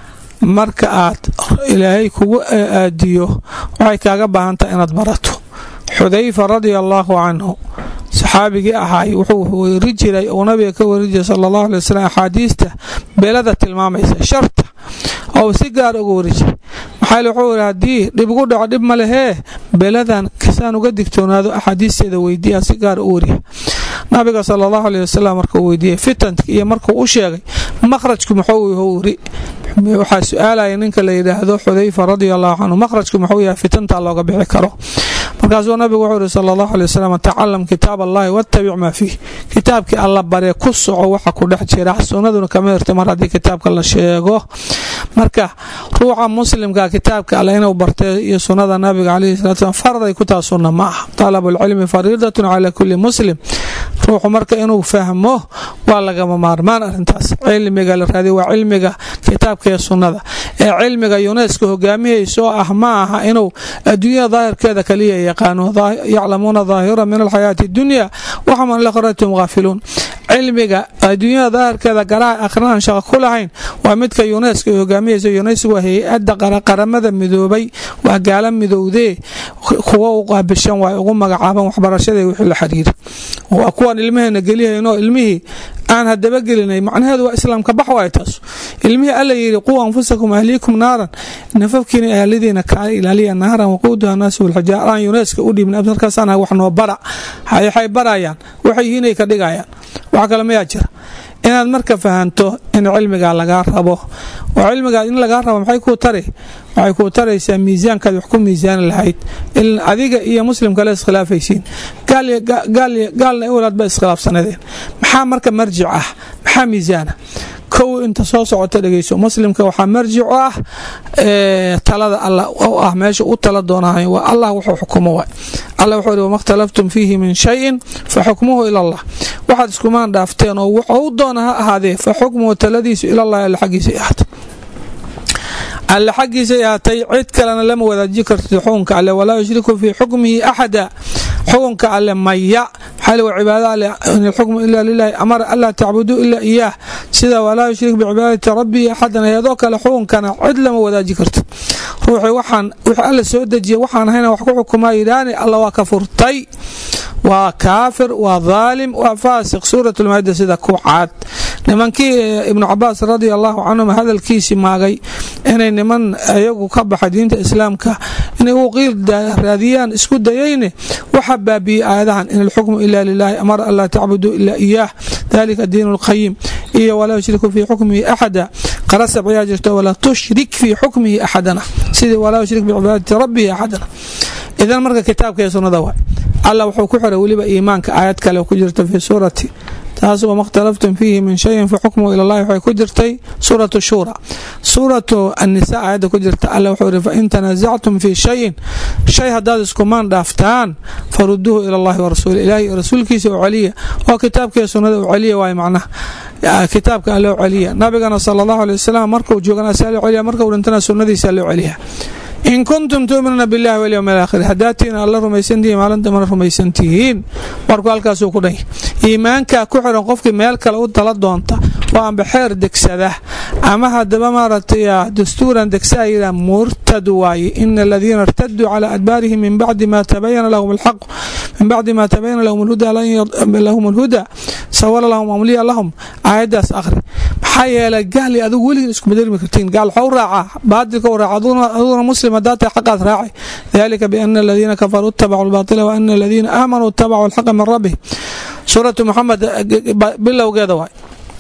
marka aad ilaahay kugu aadiyo waxay kaaga baahan tahay inaad barato xudayfa radia allaahu canhu saxaabigii ahaay wuxuu weri jiray uu nabiga ka weri jiray sala allahu alay wasalam axaadiista beelada tilmaamaysa sharta oo si gaar uga weri jiray maxaa wuxuu yidhi haddii dhib ugu dhaco dhib ma lehee beeladan kasaan uga digtoonaado axaadiisteeda weydiiya si gaar u weriya nabiga sala allahu aleyh wasalam markuu weydiiyey fitanka iyo markuu u sheegay makhrajku muxuu wiri waxaa su-aalaya ninka la yidhaahdo xudayfa radia allahu canhu makhrajku muxuu yahay fitantaa looga bixi karo markaasuu nabigu wuxuu yihi sala allahu aley wasalam tacalam kitaab allahi wattabic maa fiih kitaabkii alla baree ku soco waxa ku dhex jira sunnaduna kama hirta mar haddii kitaabka la sheego marka ruuxa muslimka kitaabka alle inuu bartay iyo sunnada nabiga caleyhi salatu slam farday ku taa sunna ma aha talabulcilmi fariidatun calaa kulli muslim ruuxu marka inuu fahmo waa lagama maarmaan arrintaas cilmiga la raadiy waa cilmiga kitaabka iyo sunnada ee cilmiga yuneska hogaamihaysoo ah ma aha inuu adduunyada daahirkeeda kaliya yaqaano yaclamuuna daahira min alxayaati addunya waxum an lakhratum gaafiluun cilmiga adduunyada daahirkeeda garaha akhrinaan shaqo ku lahayn waa midka yuneska ay hogaamiyaysa yuneska waa hay-adda qaramada midoobay waa gaala midowdee kuwa u qaabishan waay ugu magacaaban waxbarashada wixii la xiriira waa kuwan ilmaheena gelihaynoo ilmihii aan hadaba gelinay macnaheedu waa islaamka bax waay taas ilmihii alla yidhi quu anfusakum ahliikum naaran nafafkiina ahlidiina kaa ilaaliya naaran waquuduha naasu walxijaar aan yuneska u dhiibin absarkaasaan wax noo bara waxay barayaan waxay yihiinay ka dhigayaan wax kale mayaa jira inaad marka fahanto in cilmigaa lagaa rabo oo cilmigaa in lagaa rabo maxay kuu tari waxay kuu taraysaa miisaankaad wax ku miisaani lahayd adiga iyo muslim kale iskhilaafaysiin gaalna iwalaad ba iskhilaafsanadeen maxaa marka marjic ah maxaa miisaana kow inta soo socota dhegeyso muslimka waxaa marjic u ah talada alla oo ah meesha u tala doonahay waa allah wuxuu xukumo waay alla wuxuu ihi wama khtalaftum fiihi min shayin fa xukmuhu ila allah waxaad iskumaan dhaafteen oo wuxuu doona ha ahaadee fa xukmuhu taladiisu ilallahi alla xaggiisa ahaatay alle xaggiisay ahaatay cid kalena lama wadaaji kartid xukunka alle walaa yushriku fii xukmihi axada xukunka alle maya maxaa wa cibaada alle in alxukmu ila lilahi amara anlaa tacbuduu ila iyaah sida walaa yushrik bicibaadati rabbii axadan ayadoo kale xukunkana cid lama wadaaji kartid ruuxii waxaan wix alla soo dejiya waxaan ahayna wax ku xukumaa yidhaani alla waa ka furtay waa kaafir waa dhaalim waa faasiq suurat lmaida sida ku caad nimankii ibnu cabaas radia allahu canhum hadalkiisii maagay inay niman iyagu ka baxa diinta islaamka inay u qiil raadiyaan isku dayayne waxa baabiyey aayadahan in alxukmu ila lilaahi amara an laa tacbuduu ilaa iyaah dalika diin اlqayim iyo walaa yushriku fii xukmihi axada qarasab ayaa jirto walaa tushrik fii xukmihi axadana sidii walaa yushrik bicibaadati rabbihi axadana idan marka kitaabka iyo sunnada waay allah wuxuu ku xiray weliba iimaanka aayad kale ku jirta fii suurati taas wama اkhtalaftum fiihi min shayin faxukmuhu ila llahi waxay ku jirtay suuratu shuura suuratu annisa aayadda ku jirta alla wuxuu ihi fain tanaasactum fii shayin shay haddaad iskumaan dhaaftaan faruduuhu ila allahi warasuuli ilahi iyo rasuulkiisa u celiya oo kitaabkaiyo sunnada u celiya waay macnaha kitaabka alloo celiya nabigana sala allahu alay wasalam markuu joogana asaa loo celiya markuu dhintana sunnadiisa loo celiya in kuntum tuuminuuna billahi walyowm alaakhir haddaadtiin alla rumaysantihiin maalintama rumaysantihiin markuu halkaasuu ku dhanya iimaankaa ku xiran qofkii meel kale u tala doonta oo amba xeer degsada ama haddaba maaragtay dastuuran degsa ayidha murtad waaye ina aladiina irtaduu calaa adbaarihim min bacdi ma tabayana lahum alxaq min bacdi ma tabayana lahum alhuda sawala lahum amliya lahum aayaddaas akhri maxaa yeelay gaali adigu weligiin isku bedelmi kartiin gaal waxau raacaa baadilka u raaca aduguna muslim haddaa tahay xaqaad raacay dalika biana aladiina kafaruu itabacuu albaatila wa ana aladiina aamanuu itabacuu alxaqa min rabbihim suuratu muxamed bilowgeeda waay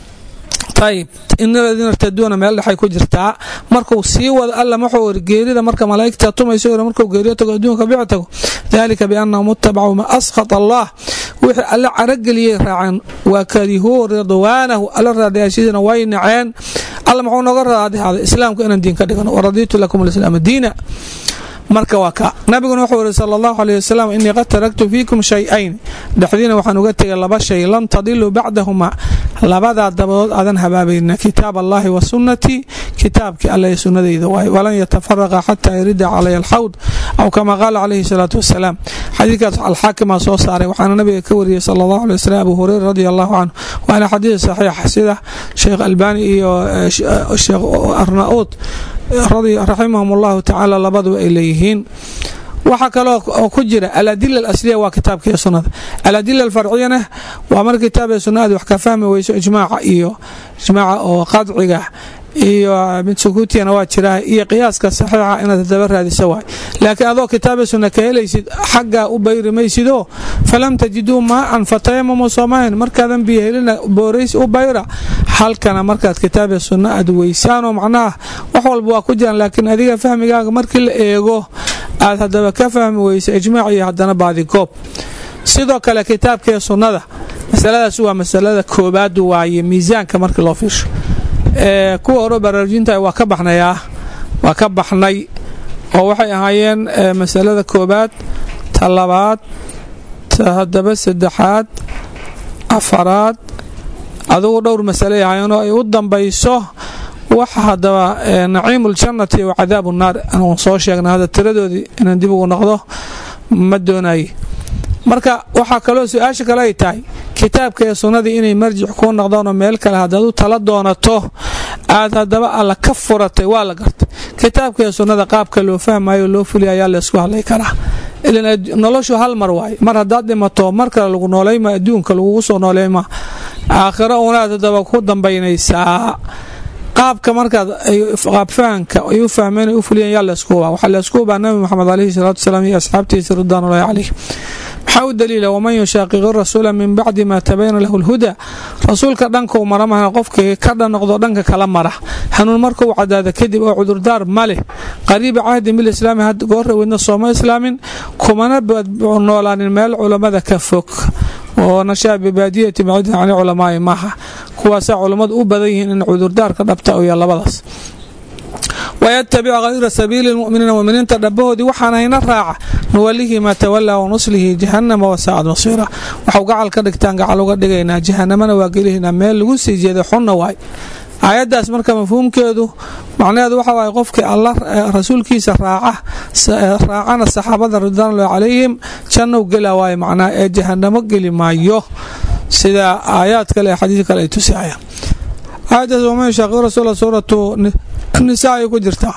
ayib ina aladiina irtaduuna meel dhexay ku jirtaa markuu sii wada alla wuxuu iri geerida marka malaa'igta tumayso iri markuu geeriyo tago adduunka bici tago dalika biannahum ittabacuu ma askhata allah wixii alla carageliyey raaceen waa karihuu ridwaanahu alla raadayaashiisana way naceen alla muxuu nooga raadihaaday islaamku inaan diin ka dhigano waradiitu lakum alislaama diina marka waa ka nabiguna wuxuu ihi sala allahu aleyh wasalam innii qad taraktu fiikum shay-ayn dhexdiina waxaan uga tegay laba shay lan tadiluu bacdahumaa labadaa dabadood aadan habaabayna kitaab allahi wa sunnatii kitaabkii alla ee sunnadayda waay walan yatafaraqa xataa yarida calaya alxawd aw kama qaala calayhi salaatu wasalaam xadiidkaas alxaakimaa soo saaray waxaana nabiga ka wariyey sala allahu alay wasalam abu hureyra radi allahu canhu waana xadiid saxiixa sida sheekh albani iyo sheekh arnaud raximahum allahu tacaala labaduba ay leeyihiin waxaa kaloo ku jira aladila alasliya waa kitaabka iyo sunnada aladila alfarciyana waa mar kitaab ee sunna aad wax ka fahmi weyso ijmaaca iyo ijmaaca oo qadciga iyo mid sukuutiyana waa jiraa iyo qiyaaska saxiixa inaad hadaba raadisa waay laakiin adoo kitaaba sunna ka helaysid xaggaa u bayri maysidoo falam tajiduu maacan fatayamamu soomahin markaadan biyo helina boorays u bayra halkana markaad kitaaba sunna aad weysaanoo macnaha wax walba waa ku jiraan laakiin adiga fahmigaaga markii la eego aad haddaba ka fahmi weysa ijmaac iyo haddana baadigoob sidoo kale kitaabkaee sunnada masaladaas waa masalada koobaad waaye miisaanka markii loo fiirsho kuwa hore baraarujinta waa ka baxnayaa waa ka baxnay oo waxay ahaayeen masalada koobaad ta labaad ta haddaba saddexaad afaraad adugu dhowr masalay ahaayeenoo ay u dambayso waxa haddaba naciimu ljannati wa cadaabu nnaar anuun soo sheegna hadda tiradoodii inaan dib ugu noqdo ma doonaye marka waxaa kaloo su-aasha kale ay tahay kitaabka ee sunnadii inay marjic kuu noqdaanoo meel kale haddaad u tala doonato aad haddaba alla ka furatay waa la gartay kitaabka ee sunnada qaabka loo fahmayo loo fuliya ayaa laysku hadlay karaa ilan noloshu hal mar waaye mar haddaad dhimato mar kale lagu noolayma adduunka lagugu soo noolayma aakhiro unaad haddaba ku dambaynaysaa qaabka markaad qaab fahanka ay u fahmeen ay u fuliyeen yaa laysku hubaa waxaa laysku hubaa nabi moxamed alayhi salaatu wasalaam iyo asxaabtiisa ridwaanullahi calayh maxaa u daliila waman yushaaqiqi rasuula min bacdi maa tabayana lahu lhuda rasuulka dhankau mara mahna qofkii ka dhanoqdo dhanka kala mara hanuun markuu cadaada kadib oo cudurdaar ma leh qariiba cahdin bilislaami had goorra weydna sooma islaamin kumana noolaanin meel culammada ka fog oo nashaa bibaadiyati baciidan cani culamaai maaha kuwaasaa culammadu u badan yihiin in cudurdaarka dhabta uya labadaas wayatabic hayra sabiili lmuminiina muminiinta dhabahoodii waxaan hayna raaca nuwalihi maa tawalaa wanuslihi jahanama wasaacad masiira waxau gacal ka dhigtaan gacal uga dhigaynaa jahanamana waa gelihinaa meel lagu sii jeeday xunna waay aayaddaas marka mafhuumkeedu macnaheedu waxa waaye qofkii alla rasuulkiisa raaca raacana saxaabada ridwaanulahi calayhim jannow gela waaye macnaha ee jahanamo geli maayo sida aayaad kale ee xadiid kale ay tusihayaan aayaddaas waman yushaaqi rasuula suuratu nisaa ay ku jirtaa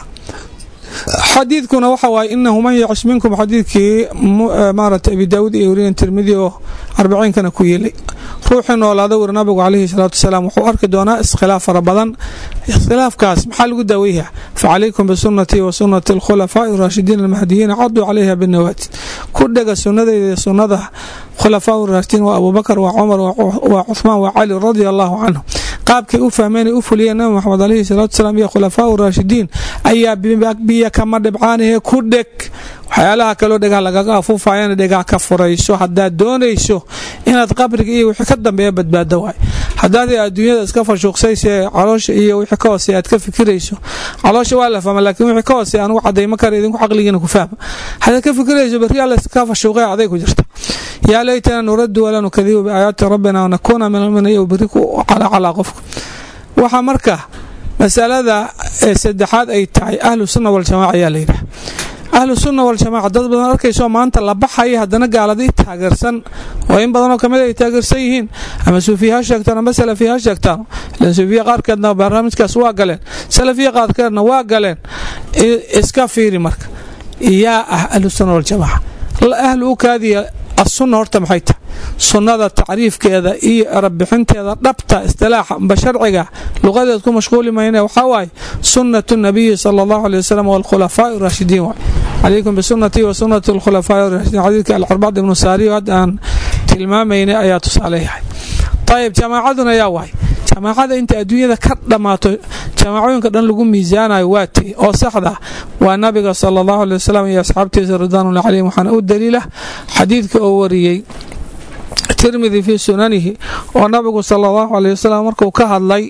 xadiidkuna waxa waaye inahu man yacish minkum xadiidkii maarata abi daawuud iyo weriyan tirmidi oo arbiciinkana ku yeelay ruuxii noolaada weri nabigu calayhi salaatu wasalaam wuxuu arki doonaa iskhilaaf fara badan iskhilaafkaas maxaa lagu daaweyha facalaykum bisunatii wa sunati alkhulafaa'i raashidiin almahdiyiina caduu calayha binawaajid ku dhega sunnadeyda iyo sunnada khulafaa raashidiin waa abubakar waa cumar waa cuhmaan waa cali radia allahu canhu qaabkay u fahmeen u fuliyeen nabi maxamed alayhi salaatu salaam iyo khulafaa raashidiin ayaa biyo kama dhibcaanahee ku dheg waxyaalaha kaloo dhegaha lagaga afuufayana dhegaha ka furayso haddaad doonayso inaad qabriga iyo wixii ka dambeeya badbaado waay haddaad adduunyada iska fashuuqsayse caloosha iyo wixii ka hooseya aad ka fikirayso caloosha waa la fahma laakiin wixii ka hooseya anugu cadayma kara idinku caqligiina ku fahma haddaad ka fikirayso berri alla iska fashuuqay aday ku jirta yaa laytana nuraddu walaa nukadibu biaayaati rabbina wanakuuna min almuminiin berri ku calacalaa qofka waxaa marka masalada saddexaad ay tahay ahlu sunna waljamaaca ayaa layidhaha ahlu sunna waljamaaca dad badan arkayso maanta la baxaya haddana gaalada i taageersan oo in badanoo kamid ay taageersan yihiin ama suufiya ha sheegtaan ama salafiya ha sheegtaan ilan suufiya qaarkeedna barnaamijkaas waa galeen salafiya qaarkeedna waa galeen iska fiiri marka yaa ah ahlu sunna waljamaaca ahlu u kaadiya asunna horta maxay tahay sunnada tacriifkeeda iyo erabixinteeda dhabta istilaaxa amba sharciga luqadeed ku mashquuli mayne waxaa waaye sunnatu nabiyi sala allahu aley wasalam waalkhulafaa'i raashidiin waay calaykum bisunatii wa sunnati alkhulafaa'i raashidiin xadiidka alcarbacd ibnu saariyo hadda aan tilmaamaynay ayaa tusaale yahay ayib jamaacaduna yaa waay jamaacada inta adduunyada ka dhammaato jamaacooyinka dhan lagu miisaanayo waa ti oo saxda waa nabiga sala allahu aley wasalam iyo asxaabtiisa ridwaanullah calayhim waxaana u daliila xadiidka oo wariyey tirmidi fii sunanihi oo nabigu sala allahu aley wasalam markuu ka hadlay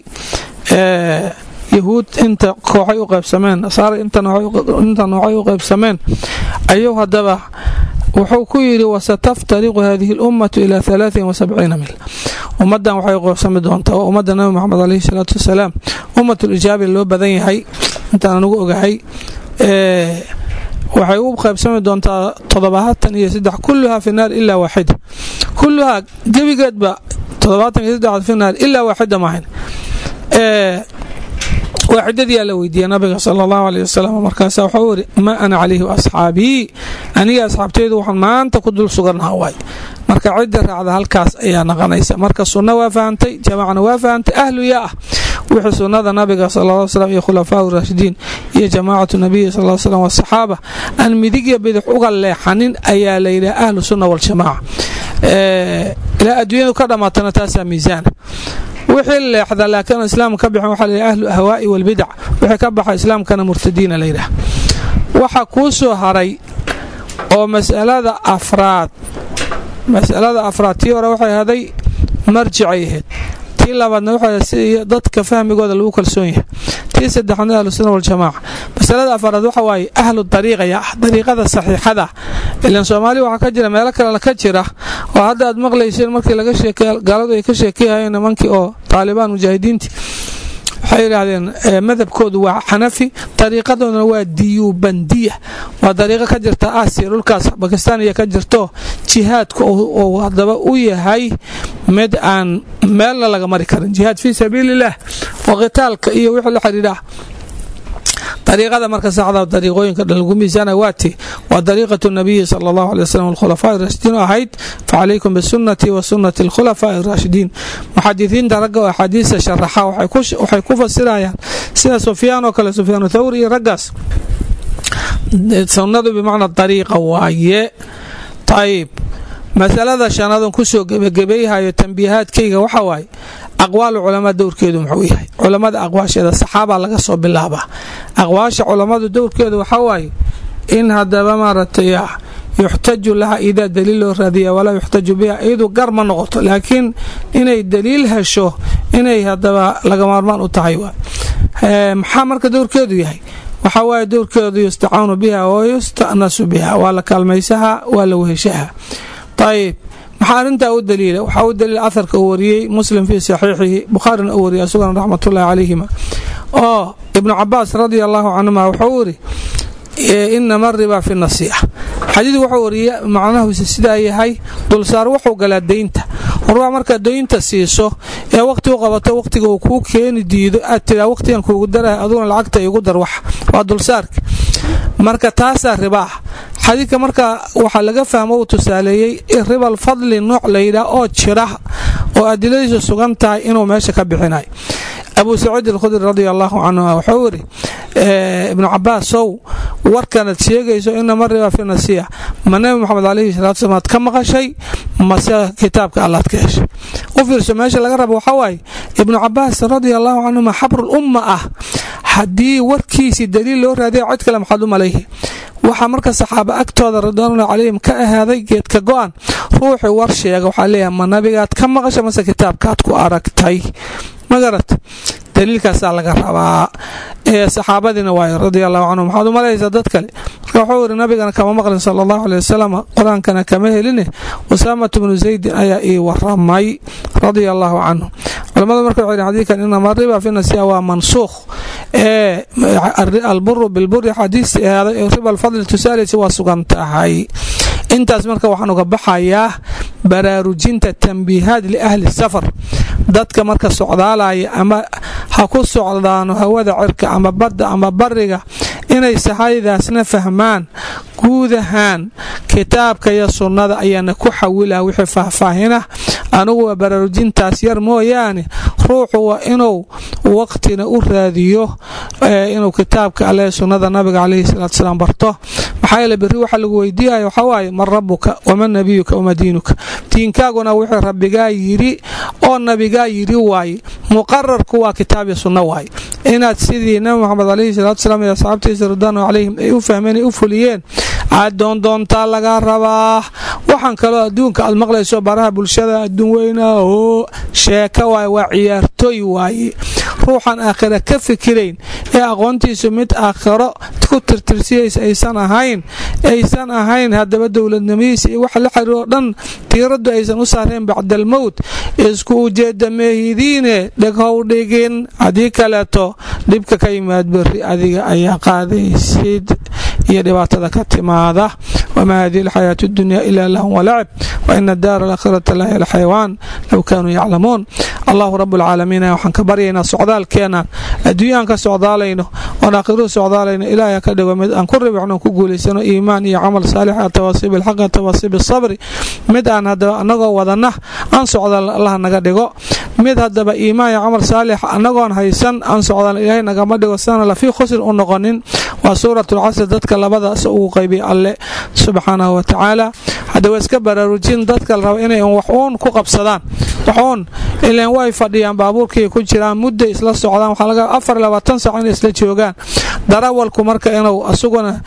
yahuud inta kooxay u qaybsameen nasaara inta noocay u qaybsameen ayuu haddaba wuxuu ku yidhi wasataftariqu hadihi اlummatu ila alaaثin wasabciina mil ummaddan waxay qoobsami doontaa waa ummadda nabi moxamed alayhi salaatu wasalaam ummat lijaabi loo badan yahay intaan anugu ogahay waxay u qaybsami doontaa toddobaatan iyo saddex kulluhaa fi naar ilaa waaxida kulluhaa gebigeedba toddobaatan iyo saddex fi naar ilaa waaxida maahan waaxidadiyaa la weydiiyey nabiga sala allahu aleyh wasalam markaasa waxau iri maa ana calayhi waasxaabii aniga asxaabteydu waxaan maanta ku dul sugannaha waay marka cidda raacda halkaas ayaa naqanaysa marka sunna waa fahantay jamaacana waa fahantay ahlu yaa ah wixii sunnada nabiga sal slam iyo khulafaa raashidiin iyo jamaacatu nabiyi sal slam wasaxaaba aan midigya bidix uga leexanin ayaa layidhaha ahlu sunna waljamaaca ilaa adduunyadu ka dhammaatana taasaa miisaana wixii leexda laakiin islaam ka bixin waxaa layidhaha ahlu ahwaa'i walbidac wixii ka baxa islaamkana murtadiina layidhaha waxa kuu soo haray oo masalada afraad masalada afraad tii hore waxay haday marjicay ahayd tii labaadna waxay si dadka fahmigooda lagu kalsoon yahay tii saddexaadna ahlu sunna waljamaaca masalada afraad waxa waaye ahlu dariiqaya ah dariiqada saxiixada ilan soomaaliya waxaa ka jira meelo kalena ka jira oo hadda aad maqlayseen markii laga sheekey gaaladu ay ka sheekeyhayeen nimankii oo taalibaan mujaahidiintii waxay yidhaahdeen madhabkoodu waa xanafi dariiqadooduna waa diyubandiya waa dariiqo ka jirta aasiya dhulkaas bakistaan iyo ka jirto jihaadku uu hadaba u yahay mid aan meelna laga mari karin jihaad fii sabiiliillah oo qitaalka iyo wixii la xidhiidha dariiqada marka saxda dariiqooyinka dhan lagu miisaana waati waa dariiqatu nabiyi sala allahu alay wasalam alkhulafaa raashidiin oo ahayd facalaykum bisunati wa sunati alkhulafaa araashidiin muxadisiinta ragga oo axaadiista sharaxa waxay ku fasirayaan sida sufyaan oo kale sufyaan thawri iyo raggaas sunnadu bimacna dariiqa waaye ayib masalada shanaadon kusoo gebagabeeyhayo tambiihaadkayga waxa waaye aqwaalu culamaa dowrkeedu muxuu yahay culammada aqwaasheeda saxaabaa laga soo bilaabaa aqwaasha culammadu dowrkeedu waxaa waaye in hadaba maaragtay yuxtaju laha idaa daliil loo raadiya walaa yuxtaju biha iyadu gar ma noqoto laakiin inay daliil hesho inay hadaba laga maarmaan u tahay maxaa marka dowrkeedu yahay waxaa waaye dowrkeedu yustacaanu biha wa yusta'nasu biha waa la kaalmaysaha waa la weheshaha ayib maxaa arrintaa u daliila waxaa u daliila aharka uu wariyey muslim fii saxiixihi bukhaarina uu wariyay asugana raxmatullahi calayhima oo ibnu cabaas radia allahu canhuma wuxuu iri inama riba fi nasiixa xadiidku wuxuu wariya macnahuuse sidaa yahay dulsaar wuxuu galaa deynta horbaa markaad deynta siiso ee waqti u qabato waqtiga uu kuu keeni diido aad tiraa waqtigan kuugu daraha aduguna lacagta igu dar wax waa dulsaarka marka taasaa riba ah xadiidka marka waxaa laga fahmo uu tusaaleeyey ribal fadli nooc layidhaah oo jira oo adiladiisu sugan tahay inuu meesha ka bixinayo abu saciid alkhudri radi allahu canhu wuxuu yidhi ibnu cabaasow warkanaad sheegayso inama riba fi nasiya ma nebi moxamed calayhi salatu slam aad ka maqashay mase kitaabka allaad ka heshay u fiirso meesha laga rabo waxaa waaye ibnu cabaas radia allahu canhuma xabrul umma ah haddii warkiisii daliil loo raadiya cid kale maxaad u malayhi waxaa marka saxaaba agtooda ridwaanullah calayhim ka ahaaday geedka go-an ruuxii war sheega waxaa leeyahay ma nabigaad ka maqasha mase kitaabkaad ku aragtay magarat daliilkaasaa laga rabaa ee saxaabadiina waayo radia allahu canhum waxaad u malaysaa dad kale marka wuxuu yidhi nabigana kama maqlin sala allahu aley wasalam qur-aankana kama heline usaamatu bnu zaydin ayaa ii waramay radia allahu canhu culamadu marka waxay xadiidkan inama riba fi nasiya waa mansuukh ee alburu bilburi xadiistii ahaaday ee riba alfadli tusaalaysa waa sugan tahay intaas marka waxaan uga baxayaa baraarujinta tambiihaad liahli safar dadka marka socdaalaya ama ha ku socdaano hawada cirka ama badda ama bariga inay sahaydaasna fahmaan guud ahaan kitaabka iyo sunnada ayaana ku xawila wixii faahfaahina anugu waa baraarujintaas yar mooyaane ruuxu waa inuu waqtina u raadiyo inuu kitaabka alle sunnada nabiga calayhi salaatu salaam barto maxaa yeele berri waxaa lagu weydiiyaya waxaa waaye man rabuka waman nabiyuka wama diinuka diinkaaguna wixii rabbigaa yidhi oo nabigaa yidhi waaye muqararku waa kitaab iyo sunno waaye inaad sidii nabi moxamed calayhi salaatu salaam iyo asxaabtiisa ridwaanu calayhim ay u fahmeen ay u fuliyeen aad doondoontaa laga rabaa waxaan kaloo adduunka aad maqlayso baraha bulshada adduun weyna oo sheeka waaye waa ciyaartooy waaye ruuxan aakhira ka fikirayn ee aqoontiisu mid aakhiro ku tirtirsiyaysa aysan ahayn aysan ahayn haddaba dowladnimadiisa iyo waxa la xiriiroo dhan tiiraddu aysan u saareen bacdalmowt isku ujeedda meehidiine dheghow dhigin haddii kaleeto dhibka ka yimaad berri adiga ayaa qaadaysid iyo dhibaatada ka timaada wamaa hadihi alxayaatu اdunya ila lahun walacib waina daara alaakhirata lahiy alxayawaan low kaanuu yaclamuun allahu rab اlcaalamiin waxaan ka baryaynaa socdaalkeenan adduunyaan ka socdaalayno oon aakhiruhu socdaalayno ilaahay ka dhigo mid aan ku ribixno ku guulaysano iimaan iyo camal saalixa tawaasiib alxaqi tawaasiib asabri mid aan haddaba annagoo wadanna aan socdaal allah naga dhigo mid haddaba iimaan iyo camal saalixa annagoon haysan aan socdaal ilaahay nagama dhigo sidana lafii khusr u noqonin waa suuratulcasr dadka labadaas ugu qaybiy alle subxaanahu wa tacaala haddaba iska baraarujin dadka la raba inay wax uun ku qabsadaan waxuun ilaan way fadhiyaan baabuurkii ku jiraan mudday isla socdaan waxaa laga afar labaatan sac inay isla joogaan darawalku marka inuu asuguna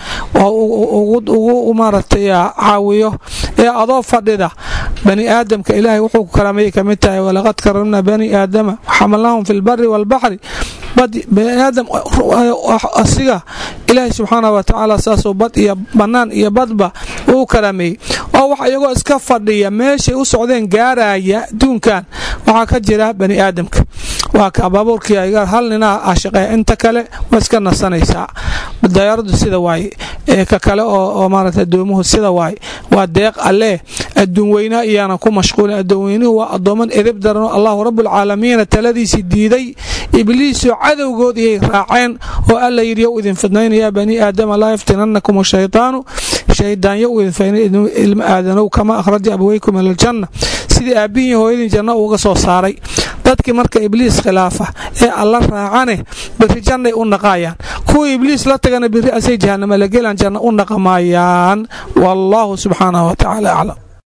ugu maaragtay caawiyo ee adoo fadhida bani aadamka ilaahay wuxuu ku karaamayay ka mid tahay walaqad karamna bani aadama xamalnahum fi lbari waalbaxri baniaadam asiga ilaahay subxaana wa tacaala saasuu bad iyo bannaan iyo badba uu karaameeyey oo wax iyagoo iska fadhiya meeshay u socdeen gaaraya adduunkan waxaa ka jira bani aadamka waa ka baabuurkii ayaga hal ninaa ashaqeeya inta kale waa iska nasanaysaa dayaaradu sida waaye ee ka kale oo maarata addoomuhu sida waaye waa deeq allee adduun weynaa iyaanan ku mashquulin addoon weynuhu waa addooman edeb daranoo allahu rabbulcaalamiina taladiisii diiday ibliisoo cadowgood iyay raaceen oo alla yidhi yow idin fidnaynaya bani aadama laa yaftinannakum ashaytaanu shaydaanyo u idin ilma aadanow kama akhraja abaweykum ila aljanna sidii aabbihiin hooyadin janno uga soo saaray dadkii marka ibliis khilaafa ee alla raacane berri jannay u naqaayaan kuwii ibliis la tagana berri asay jahannama la gelaan janna u naqamayaan wallaahu subxaanahu wa tacaala aclam